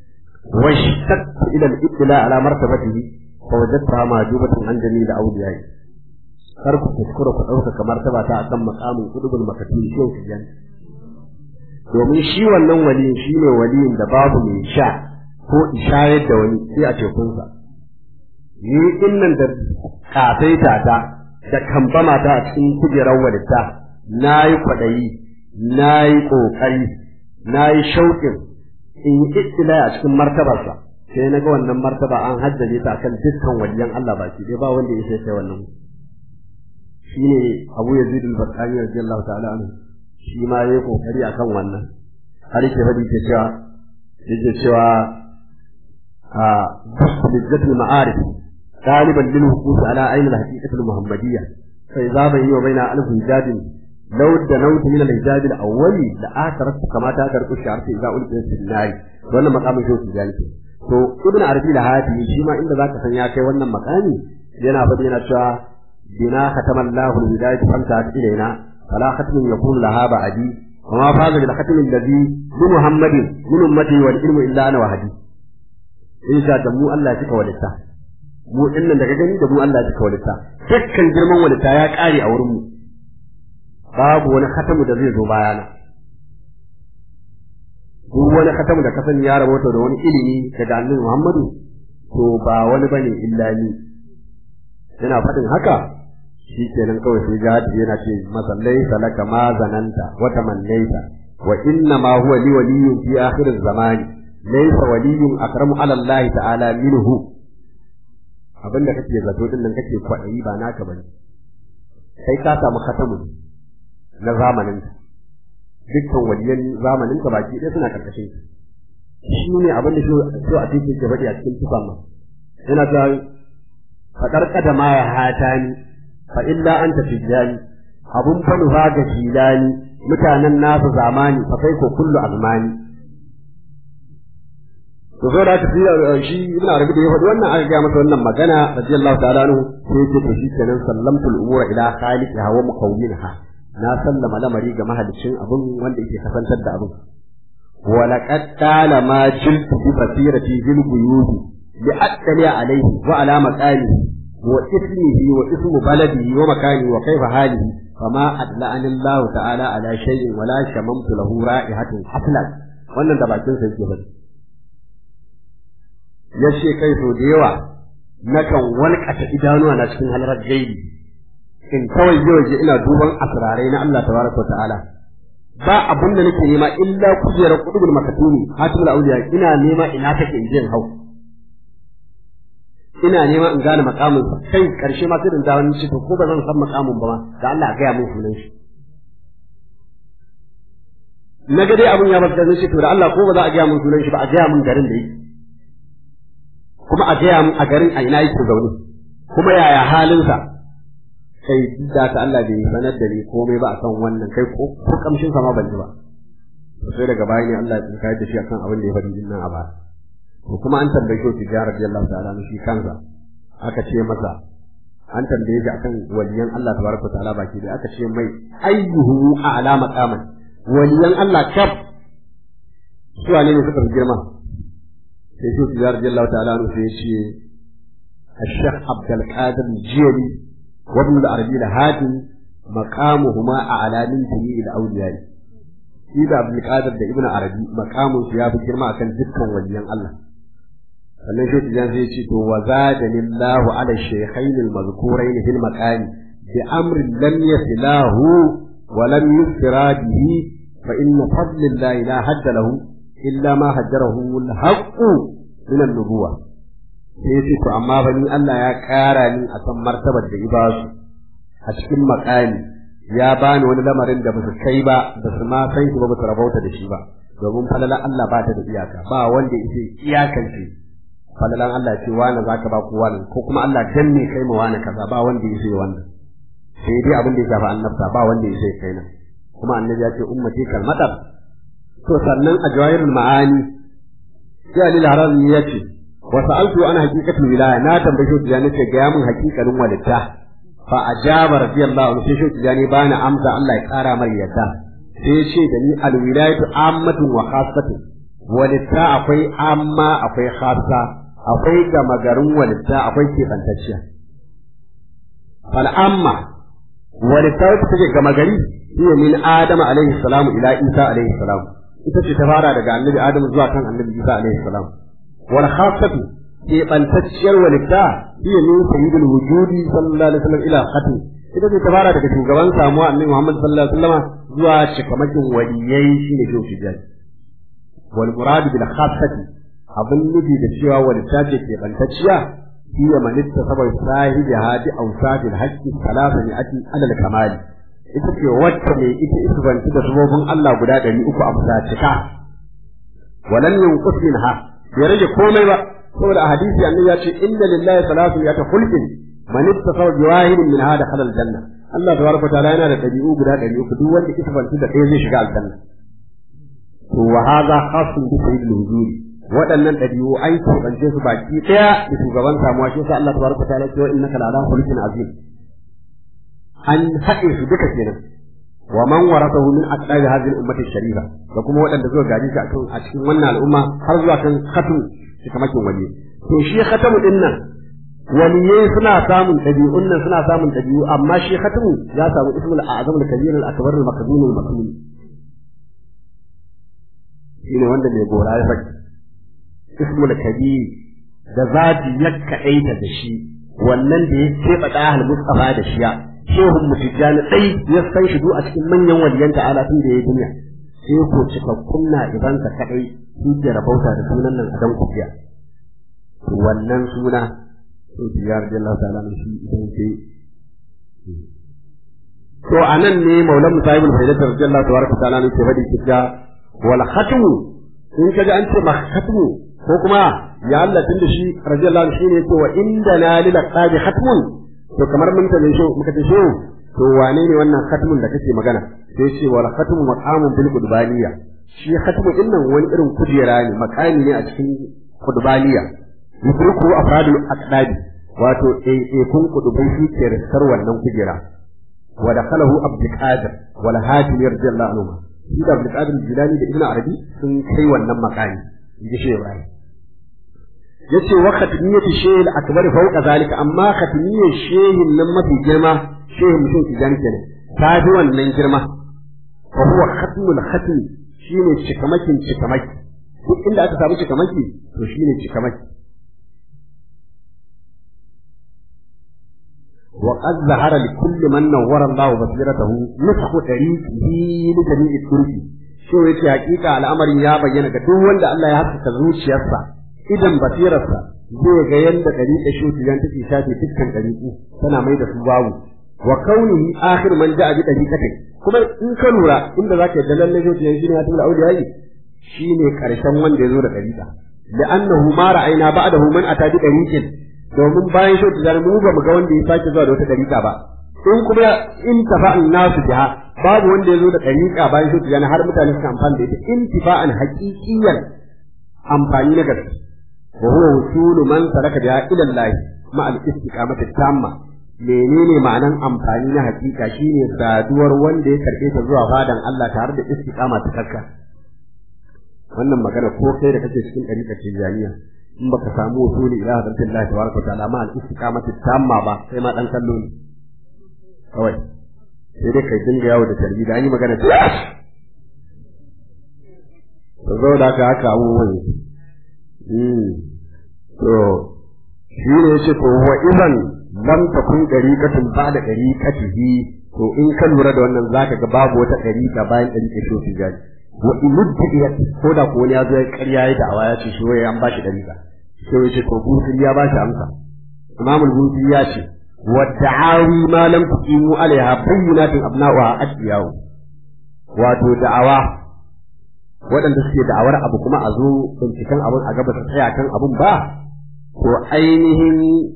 واشتقت إلى الإطلاع على مرتبته فوجدتها معجوبة عن جميع أوليائي kar ku kuskura ku ɗaukaka martaba ta akan makamin kudubul makatun shehu tijan domin shi wannan waliyin shi ne waliyin da babu mai sha ko ishayar da wani sai a tekunsa ni dinnan da kasaita ta da kambama ta a cikin kujerar walitta na yi kwaɗayi na yi ƙoƙari na yi shauƙin in yi ittila a cikin martabarsa sai na ga wannan martaba an haddace ta akan dukkan waliyan Allah baki ɗaya ba wanda ya sai wannan shine Abu Yazid al-Bakari radiyallahu ta'ala anhu shi ma yayi kokari akan wannan har yake fadi ke cewa yake cewa a bijjatul ma'arif غالبا للوقوف على عين الحقيقة المحمدية فإذا بيني وبين ألف حجاب لو دنوت من الحجاب الأول لآثرت كما تأثر الشعر إذا ألقيت في النار وأنا مقام شوف ذلك to ibn arabi da hadi shi ma inda zaka san ya kai wannan makami yana fadi yana cewa بنا ختم الله الهداية فانتهت إلينا فلا ختم يكون لها بعدي وما فاز بالختم الذي بمحمد من أمتي والعلم إلا أنا وحدي إن شاء الله الله يتك ولتا mu dinnan daga gani da mu Allah ya walitta dukkan girman walitta ya kare a wurin mu babu wani khatamu da zai zo bayana duk wani khatamu da kasan ya rabota da wani ilimi daga Annabi Muhammadu to ba wani bane illa ni yana faɗin haka shi kenan kawai sai jihadi yana ce masa laisa laka ma zananta wa tamannaita wa inna ma huwa li waliyyun fi akhir zamani laysa waliyyun akramu ala Allah ta'ala minhu abinda kake zato din nan kake kwaɗayi ba naka bane kai ka samu khatamu na zamanin ka dukkan waliyan zamanin ka baki ɗaya suna karkashin ka shi ne abin da shi a cikin ke faɗi a cikin tufan ma yana ta faɗar kadama ya hata ni fa illa anta tijani abun fa nufa ga filani mutanen nasu zamani fa kai ko kullu azmani to so da tafi shi ibn arabi da ya faɗi wannan aka gaya masa wannan magana radiyallahu ta'ala anhu sai ce to shikenan sallamtul umura ila khaliqiha wa mukawwinha na sallama lamari ga mahalicin abun wanda yake kasantar da abun wa laqad tala ma jiltu bi basirati bil buyudi li attali alayhi wa ala maqalihi wa ismihi wa ismu baladihi wa makani wa kayfa halihi fama adla'ani Allah ta'ala ala shay'in wala shamamtu lahu ra'ihatun haslan wannan da bakin sa yake faɗi ya ce kai so da yawa nakan walƙata idanuwa na cikin halarar gaibi in kawai waje ina duban asirarai na Allah tabaraka ta'ala ba abin da nake nema illa kujerar kudubul makatumi hatimul auliya ina nema ina take in jin hau ina nema in gane makamin kai karshe ma sai da dawo ni ce to ko ba zan san makamin ba ma da Allah ga ya mun sunan shi na ga dai abin ya bata ce to da Allah ko ba za a ga mun sunan shi ba a ga mun garin da yake kuma a ga mun a garin a ina yake zaune kuma yaya halinsa kai da ta Allah bai sanar da ni komai ba akan wannan kai ko ko kamshin sa ma ban ji ba sai daga baya ne Allah ya tsinka da shi akan abin da ya faɗi din nan a ba ko kuma an tambaye shi tijara radiyallahu ta'ala shi kansa aka ce masa an tambaye shi akan waliyan Allah tabaraka ta'ala baki da aka ce mai ayyuhu a'la maqaman waliyan Allah kaf su ne ne suka fi girma sai shi tijara radiyallahu ta'ala sai ya ce الشيخ عبد القادر الجيلي وابن العربي الهادي مقامهما أعلى من جميع الأولياء إذا عبد القادر ده ابن عربي مقامه في هذا الكلمة كان جدا وليا الله sannan shi tijan zai ce to wa zadani Allah ala shaykhain al-mazkurain fil maqami bi amrin lam yasilahu wa lam yusra bihi fa inna fadlillahi la hadda lahu illa ma hajjarahu al-haqq min an-nubuwah sai ya ce to amma ba ni Allah ya ƙara ni a kan martabar da ibasu a cikin makami ya bani wani lamarin da ba su kai ba ba su ma san shi ba ba su rabauta da shi ba domin falalan Allah ba ta da iyaka ba wanda yake iyakance falalan Allah ce wani zaka ba ku wani ko kuma Allah dan ne kai ma wani kaza ba wanda yake wannan sai dai abin da ya shafi annabta ba wanda yake kai nan kuma annabi ya ce ummati kalmatar to sannan a jawahirul ma'ani sai Ali al-Harazi ya ce wa sa'altu ana haqiqatul wilaya na tambaye shi tijani ce ga mun haqiqanin walitta fa ajaba radiyallahu anhu sai shi tijani bani amsa Allah ya kara mai yadda sai ya ce da ni al-wilayatu ammatun wa khassatun walitta akwai amma akwai khassa akwai gama garin walitta akwai keɓantacciya fal amma walitta wacce take gama gari hiya min adama alaihi salamu ila isa alaihi salam ita ce ta fara daga annabi adamu zuwa kan annabi isa alaihi salam wal khassatu keɓantacciyar walitta hiya min sayyidul wujudi sallallahu alaihi wasallam ila khatim ita ce ta fara daga shugaban samuwa annabi muhammad sallallahu alaihi wasallam zuwa cikamakin waliyai shine shehu tijani wal murad bil khassati abin nufi da cewa walitta ce keɓantacciya hiya man ittasaba sahibi hadi awsadil haqqi salasa mi'ati alal kamali ita ce wacce mai ita isbanci da sabobin Allah guda ɗari uku a fusa cika walam yanqus minha bai rage komai ba saboda a hadisi annabi ya ce inna lillahi salatu ya ta khulqin man ittasaba bi wahidin min hada khalal janna Allah tabaraka ta'ala yana da ɗabi'u guda ɗari uku duk wanda isbanci da ɗaya zai shiga aljanna to wa hadha khasun bi sayyidil wujudi waɗannan ɗabi'u an keɓance su baki ɗaya da shugaban samuwa shi sa Allah tabaraka ta'ala ya ce wa innaka la'ala khulqin azim an haɗe su duka kenan wa man warathahu min aqdari hadhihi al-ummati sharifa da kuma waɗanda suka gaji shi a cikin wannan al'umma har zuwa kan khatam cikamakin wali to shi khatamu din nan waliyai suna samun ɗabi'un nan suna samun ɗabi'u amma shi khatamu ya samu ismul a'zam al-kabir al-akbar al-makdum al-makdum shine wanda mai gora ya faɗi ismul kabir da zati ya kaɗaita da shi wannan da ya keɓe ɗahal mustafa da shiya shehun mutijjani ɗai ya san shi a cikin manyan waliyan ta'ala tun da ya duniya sai ko cikakkun na ibansa kaɗai su ke rabauta da sunan nan a dan kufiya wannan suna sai biyar da Allah ta'ala mai shi idan sai to anan ne maulan musahibul faidat radiyallahu tabaraka ta'ala ne ke faɗi kidda wal khatmu in kaga an ce khatmu ko kuma ya Allah tunda shi radiyallahu anhu shine to wa inda na lil qabi khatmun to kamar mun tane shi muka ce shi to wane ne wannan khatmun da kake magana sai ce wal khatmu maqamun bil qudbaniya shi khatmu din nan wani irin kujera ne makami ne a cikin qudbaniya yudriku afradul aqdabi wato eh eh kun kudubai shi ke riskar wannan kujera wa dakhalahu abdul qadir wal hadi radiyallahu anhu shi da abdul qadir jilani da ibnu arabi sun kai wannan makami inji shi ibrahim yace wa khatmiyyatu shay'il akbar fawqa zalika amma khatmiyyar shehin nan mafi girma shehin mutum tijani kenan ta fi wannan girma fa huwa khatmul khatmi shine cikamakin cikamaki duk inda aka samu cikamaki to shine cikamaki وقد ظهر لكل من نور الله بصيرته نسخ طريقه لجميع الطرق شو yake hakika al'amarin ya bayyana ga duk wanda Allah ya haskaka zuciyarsa idan basirarsa zai ga yanda dariƙa shi tijan take shafe dukkan dariƙu tana mai da su babu wa kaunihi akhir man ja'a bi dariqatin kuma in ka lura inda zaka yadda lalle shi tijan shine hatul awliya shine karshen wanda ya zo da dariƙa لأنه ما رأينا بعده من أتى بدليل domin bayan shi ta mu ba mu ga wanda ya sake zuwa da wata dariƙa ba in kuma in tafa'an nasu biha babu wanda ya zo da dariƙa bayan shi ta har mutane suka amfani da ita intifa'an haqiqiyan amfani na gaske wa huwa wusulu man taraka biha ila Allah ma al istiqamati tamma menene ma'anan amfani na haƙiƙa shine saduwar wanda ya karɓe ta zuwa fadan Allah tare da istiqama ta kakka wannan magana ko kai da kake cikin ɗariƙar tijaniya in baka samu wasuli ila hadratin Allah tabaraka wa ta'ala ma al-istiqamati tamma ba sai ma dan kallo ne kawai sai dai kai dinga yawo da tarbi da an yi magana ta to zo da ka haka abubuwan mm to shi ne yace to wa idan lam takun dariqatun ba da dariqatihi to in ka lura da wannan zaka ga babu wata dariqa bayan dariqa shi tijani wa imudiyat ko da ko ya zo ya ƙarya ya da'awa ya ce shi wai an bashi dariqa sai ya ce to busiri ya bashi amsa imam al-busiri ya ce wa da'awi ma lam tuqimu alaiha bayyinatin abna'uha asbiyahu wato da'awa waɗanda suke da'awar abu kuma a zo binciken abun a gaba ta tsaya kan abun ba to ainihin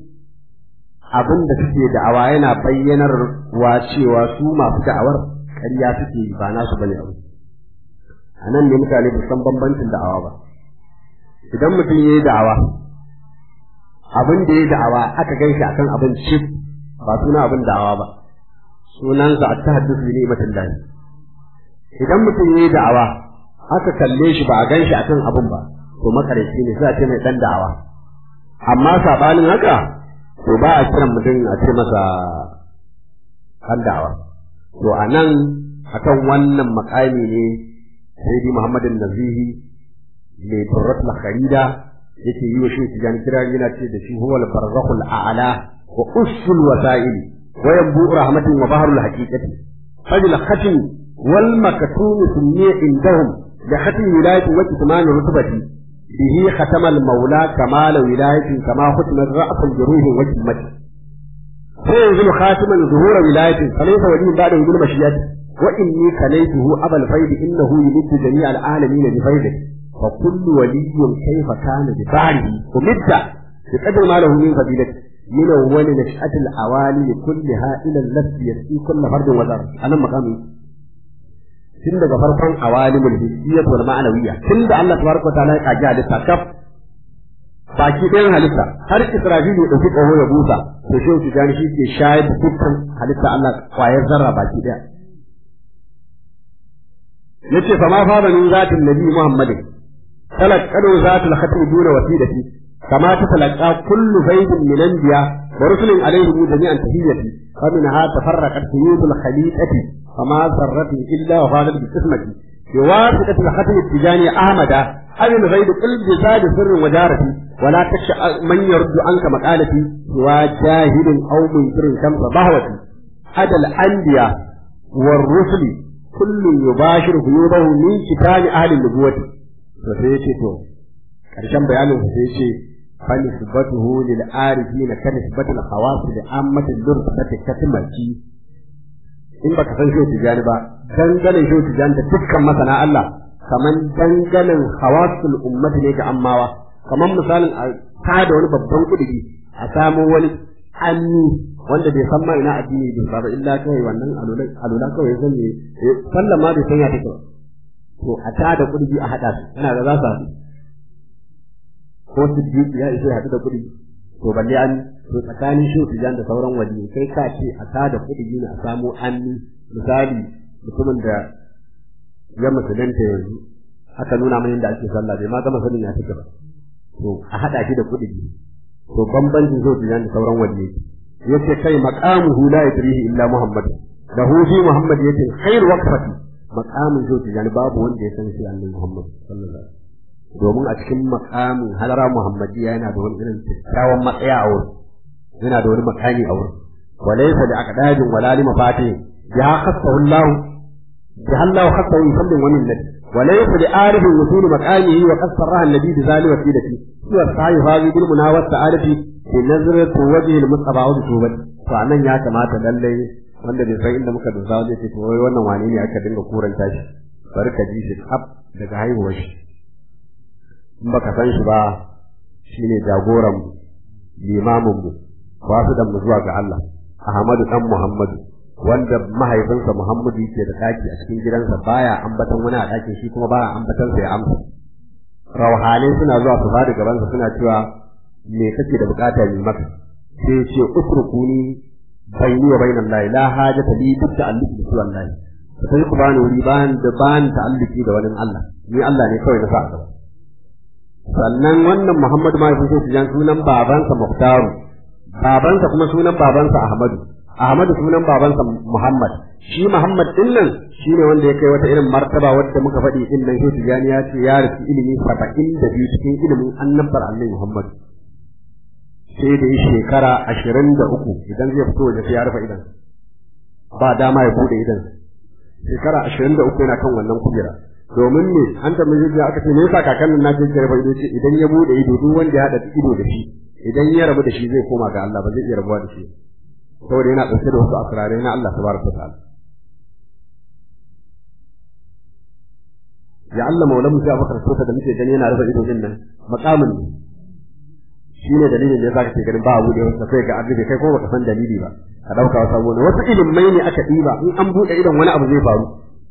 abin da suke da'awa yana bayyanar wa cewa su masu da'awar ƙarya suke yi ba nasu bane abu a nan ne mutane ba san bambancin da'awa ba idan mutum ya yi da'awa abin da ya yi da'awa aka gan shi akan abin cif ba suna abin da'awa ba sunansa a tahaddusu ne matan lahi idan mutum ya yi da'awa aka kalle shi ba a gan shi akan abin ba to makarici ne sai a ce mai dan da'awa amma sabanin haka to ba a kiran mutum a ce masa kan da'awa to a nan akan wannan makami ne sayyidi muhammadin nazihi mai turratul kharida yake yi wa shi tijan kira yana ce da shi huwal barzakhul a'la wa usul wasa'il wa yanbu rahmatin wa baharul haqiqati fajl khatim wal maktum sunni indahum da khatim wilayati wa kitman rutbati bihi khatama al maula kamal wilayati kama khutmat ra's al juruh wa kimmati sai yanzu khatiman zuhura wilayati falaysa wali ba'da wujud mashiyati wa inni kalaytuhu abal faid innahu yumiddu jami' al alamin bi faidati فكل ولي كيف كان بفعله ومد بقدر ما له من فضيلة من أول نشأة الأوالي كلها إلى اللفظ يسقي كل فرد وذر أنا مقامي tun daga farkon awalimul hissiyyah wal ma'nawiyya tun da Allah tabaraka ta'ala ya kaji halitta kaf baki ɗayan halitta har Isra'ilu ya dauki ƙaho ya busa to shi su gani shi ke shayar da dukkan halitta Allah kwayar zarra baki ɗaya yace fa ma fara min zatin nabi Muhammadin تلقنوا ذات الختم دون وسيلتي كما تتلقى كل زيد من انبياء ورسل عليهم جميعا تحيتي فمنها تفرقت سيوف الخليقة فما ذرت الا وفادت بقسمتي بواسطة الختم التجاني احمد أبي الغيب قل بزاد سر وجارتي ولا تخشى من يرد عنك مقالتي سوى جاهل او منكر شمس ضهوتي أدى الانبياء والرسل كل يباشر غيوبه من كتاب اهل النبوه to sai ya ce to ƙarshen bayanin sai ya ce fa nisbatuhu lil arifin ka nisbatul khawas li ammatil lurbati katimati in baka san shi tijani ba dangane shi tijani da dukkan masana Allah kaman danganen khawasul ummati ne ga ammawa kaman misalin a ta da wani babban kudi a samu wani anni wanda bai san ma ina addini bai ba illa kawai wannan alula alula kawai zan ne sallama bai san ya take ba to a ta da kurji a haɗa su ina ga za su haɗu ko siddiq ya isa haɗu da kurji to balle an to tsakanin shi su da sauran wali kai ka ce a ta da kurji ne a samu anni misali mutumin da ya musulunta yanzu aka nuna mana yadda ake sallah bai ma gama sanin ya take ba to a haɗa shi da kurji to bambancin shi su da sauran wali yace kai maqamuhu la yadrihi illa muhammad lahu fi muhammad yace khair waqfati makamin zai tijani babu wanda ya san shi annabi Muhammad sallallahu alaihi wasallam domin a cikin makamin halara Muhammadiyya yana da wani irin kyakkyawan matsaya a wurin yana da wani makami a wurin وليس لأقداد ولا لمفاتيح بها خصه الله بها الله خصه بفضل ومنة وليس لعارف وصول مكانه وقد صرها النبي بذلك وسيلته سوى السعي هذه بالمنى والسعادة بنظرة وجه المصطفى وبتوبته فأنا يا كما تدلي wanda bai san inda muka dosa zai ce to wai wannan wane ne aka dinga kuranta shi bari ka ji shi tsaf daga haihuwar shi in baka san shi ba shine jagoran mu limamin mu wasu dan mu zuwa ga Allah Ahmadu dan Muhammadu wanda mahaifinsa Muhammadu yake da daki a cikin gidansa baya ambatan wani a dakin shi kuma baya ambatan sa ya amsa rauhanai suna zuwa su bada gabansa suna cewa me kake da bukata ne maka sai ce utrukuni bayni wa bainan lahi la hajata li bi ta'alluqi bi wallahi sai ku bani wuri ban da ban ta'alluqi da wani Allah ni Allah ne kawai na sa gaba sannan wannan Muhammadu ma yafi sai sunan babansa Muhtaru babansa kuma sunan babansa Ahmadu Ahmadu sunan babansa Muhammad shi Muhammad din nan shine wanda ya kai wata irin martaba wadda muka faɗi din nan shi Tijani ya ce ya rufi ilimi saba'in da biyu cikin ilimin annabar Allah Muhammad sai da yi shekara ashirin da uku idan zai fito waje sai ya rufe idan ba dama ya bude idan shekara ashirin da uku yana kan wannan kujera domin ne an tambaye shi aka ce me yasa kakannin na je rufe ido ce idan ya bude ido duk wanda ya haɗa ido da shi idan ya rabu da shi zai koma ga Allah ba zai iya rabuwa da shi saboda yana ɗauke da wasu asirarai na Allah tabaraka ta'ala ya Allah maulamu sai Abubakar Sosa da muke gani yana rufe ido din nan makamin ne shine dalilin da yasa kake ganin ba abu da wanda kai ga arziki kai ko baka san dalili ba ka dauka wasu abu ne wasu ilimai ne aka diba in an bude idon wani abu zai faru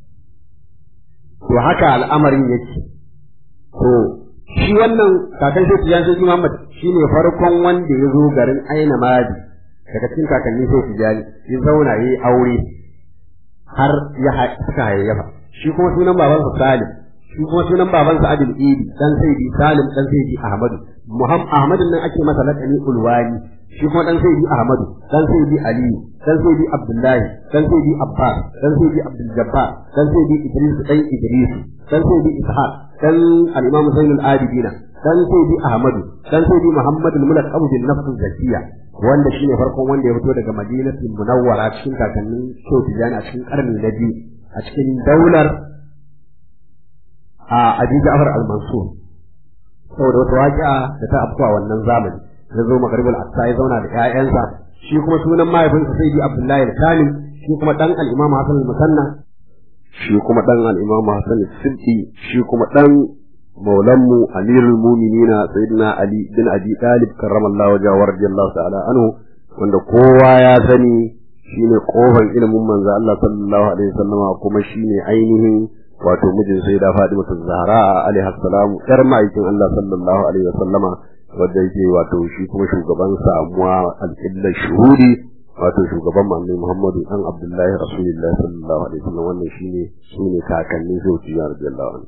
to haka al'amarin yake to shi wannan kakan shi tijan sai Muhammad shine farkon wanda ya zo garin Aina Madi daga cikin kakanni sai tijani ya zauna yayi aure har ya suka hayayyafa shi kuma sunan babansa Salim shi kuma sunan babansa Adil Idi dan Sayyidi Salim dan Sayyidi Ahmadu Muhammad Ahmadin nan ake masa lakani Ulwani shi kuma dan Sayyidi Ahmadu dan Sayyidi Aliyu dan Sayyidi Abdullahi dan Sayyidi Abbas dan Sayyidi Abdul Jabbar dan Sayyidi Idris dan Idris dan Sayyidi Ishaq dan al-Imam Zainul Abidin dan Sayyidi Ahmadu dan Sayyidi Muhammad al-Mulaqab bin Nafs Zakiya wanda shine farkon wanda ya fito daga Madinatul Munawwara cikin kakannin Sotijani a cikin karni na biyu a cikin daular a Abi Ja'far al-Mansur saboda wata waƙi'a da ta afkuwa wannan zamani ya zo magaribul aqsa ya zauna da ƴaƴansa shi kuma sunan mahaifinsa sayyidi abdullahi al-kamil shi kuma dan al-imam hasan al-musanna shi kuma dan al-imam hasan al-siddi shi kuma dan maulanmu amirul mu'minina sayyidina ali bin abi talib karramallahu wajhahu wa radiyallahu ta'ala anhu wanda kowa ya sani shine kofar ilimin manzo Allah sallallahu alaihi wasallama kuma shine ainihin wato mijin sai da Fatima Zahra alaiha salam yar ma'aikin Allah sallallahu alaihi wasallama wanda yake wato shi kuma shugaban samuwa al-illa shuhudi wato shugaban manzon Muhammadu dan Abdullahi Rasulullahi sallallahu alaihi wasallam wannan shine shine kakannin Zawji radiyallahu anhu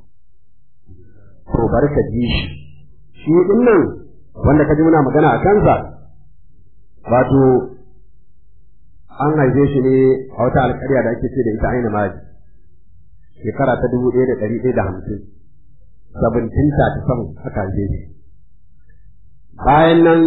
to barka ji shi shi din nan wanda kaji muna magana a kansa wato an haife shi ne a wata alƙarya da ake ce da ita aina maji shekara ta dubu ɗaya da ɗari ɗaya da hamsin seventeen thirty seven aka haife shi bayan nan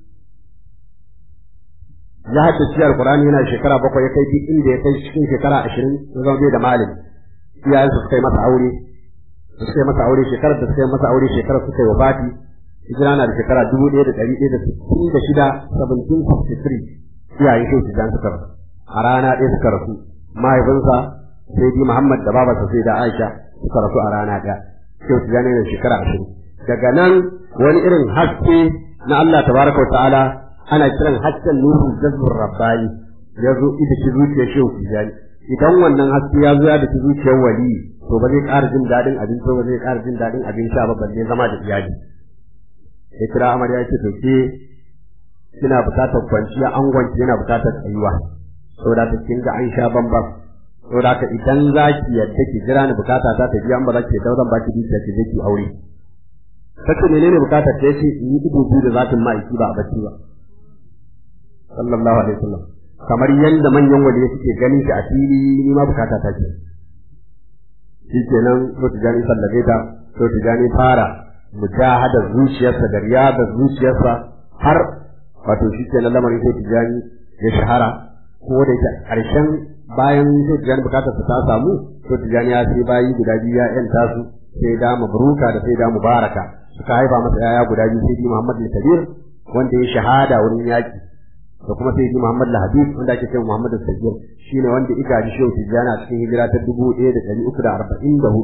ya haddace alkurani yana shekara bakwai ya kai duk inda ya kai cikin shekara ashirin ya zama bai da malami iyayensa suka yi masa aure suka yi masa aure shekarar da suka yi masa aure shekarar suka yi wafati hijira na da shekara dubu ɗaya da ɗari ɗaya da sittin da shida seventeen fifty three iyayen shi su jan suka rasu a rana ɗaya suka rasu mahaifinsa sai bi Muhammad da babarsa sai da Aisha suka rasu a rana ɗaya sai su gane da shekara ashirin daga nan wani irin haske na Allah tabaraka wa ta'ala ana kiran hasken nurul jazbur rabbani ya zo ita ci zuciyar shehu tijani idan wannan haske ya zo ya da zuciyar wali to ba zai ƙara jin daɗin abinci ba zai ƙara jin daɗin abin sha ba balle zama da iyali ya kira amarya ya ce to ke kina buƙatar kwanciya angonki yana buƙatar tsayuwa saboda ta kin ga an sha bambam saboda ka idan za ki yadda ki jira ni bukata ta ta biya an ba za ki yadda zan ba ki dukiya ki je ki aure kace menene bukatar ta yace in yi ido biyu da zatin ma'aiki ba a bacci ba sallallahu alaihi wasallam kamar yanda manyan waliyi suke ganin shi a fili ni ma bukata ta ce shikenan to tijani sallabe ta to tijani fara mujahada zuciyarsa da riyada zuciyarsa har wato shikenan lamarin sai tijani ya shahara ko da yake ƙarshen bayan Shehu Tijjani bukatar ta samu Shehu Tijjani ya sai bayi guda biyu ya yanta su sai da mabruka da sai da mubaraka suka haifa masa yaya guda biyu sai Muhammad al-Kabir wanda ya shahada wurin yaki da kuma sai Muhammad al-Habib wanda ake cewa Muhammad al-Sagir shine wanda ika ji Shehu Tijjani a cikin hijira ta 1344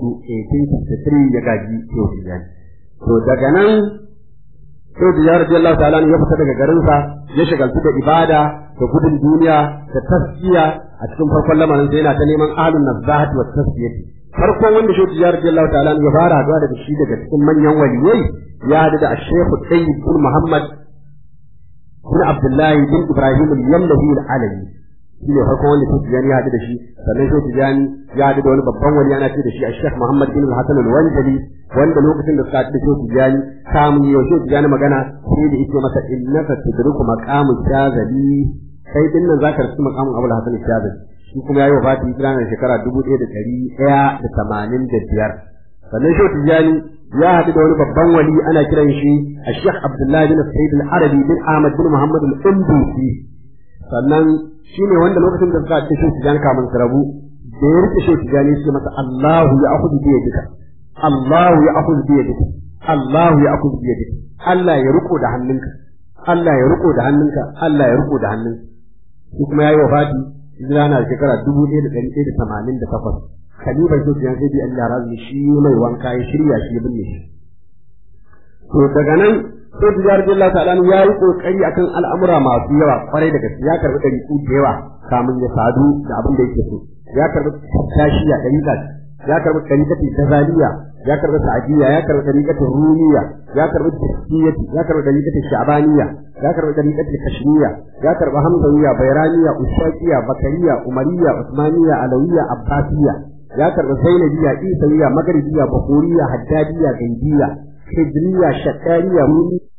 1863 ya gaji Shehu Tijjani to daga nan Shehu Tijjani radiyallahu ta'ala ya fita daga garinsa ya shagaltu da ibada da gudun duniya da tasfiya a cikin farkon lamarin sai yana ta neman ahlun nazahati wa tasfiyati farkon wanda Shehu Tijjani radiyallahu ta'ala ya fara haɗuwa daga shi daga cikin manyan waliyai ya haɗu da Sheikh Tayyib bin Muhammad bin Abdullahi bin Ibrahim al-Yamlahi al-Alawi shi ne farkon wanda Shehu Tijjani ya haɗu da shi sannan Shehu Tijjani ya haɗu da wani babban wali ana ce da shi Sheikh Muhammad bin Hassan al-Wanjali wanda lokacin da suka haɗu da Shehu Tijjani kamun yau Shehu Tijjani magana sai da yake masa innaka tudriku maqamu shazali kai din nan zaka rasu maqamun Abul Hasan al-Shazali shi kuma yayi wafati hijira na shekara dubu ɗaya da ɗari ɗaya da tamanin da biyar sannan Shehu Tijjani ya haɗu da wani babban wali ana kiran shi Sheikh Abdullahi bin Sayyid al-Arabi bin Ahmad bin Muhammad al-Undusi sannan shi ne wanda lokacin da suka haɗu Shehu Tijjani kamun su rabu da ya rike Shehu Tijjani sai masa Allahu ya akhudhu bi yadika Allahu ya akhudhu bi yadika Allahu ya akhudhu bi yadika Allah ya riko da hannunka Allah ya riko da hannunka Allah ya riko da hannunka shi kuma yayi wafati hijira na shekara dubu ɗaya da ɗari ɗaya da tamanin da takwas kaliban Shehu Tijjani sai bi Allah razi shi mai wanka ya shirya shi ya binne shi to daga nan sai Tijjani radiyallahu ta'ala ya yi kokari akan al'amura masu yawa kwarai da gaske ya karbi ɗari da yawa kamun ya sadu da abin da yake so ya karbi tashiya ɗariƙa ya karbi ɗariƙatin tazaliya ya karbi sa'adiyya ya karbi ɗariƙatin rumiya ya karbi tasfiyati ya karbi ɗariƙatin sha'baniya ya karbi ɗariƙatin kashmiya ya karbi hamzawiya bayraniya ushaqiya bakariya umariya usmaniya alawiya abbasiya ya karbi zainabiya isawiya magribiya bakuriya haddadiya gaibiya hijriya shakkariya rumi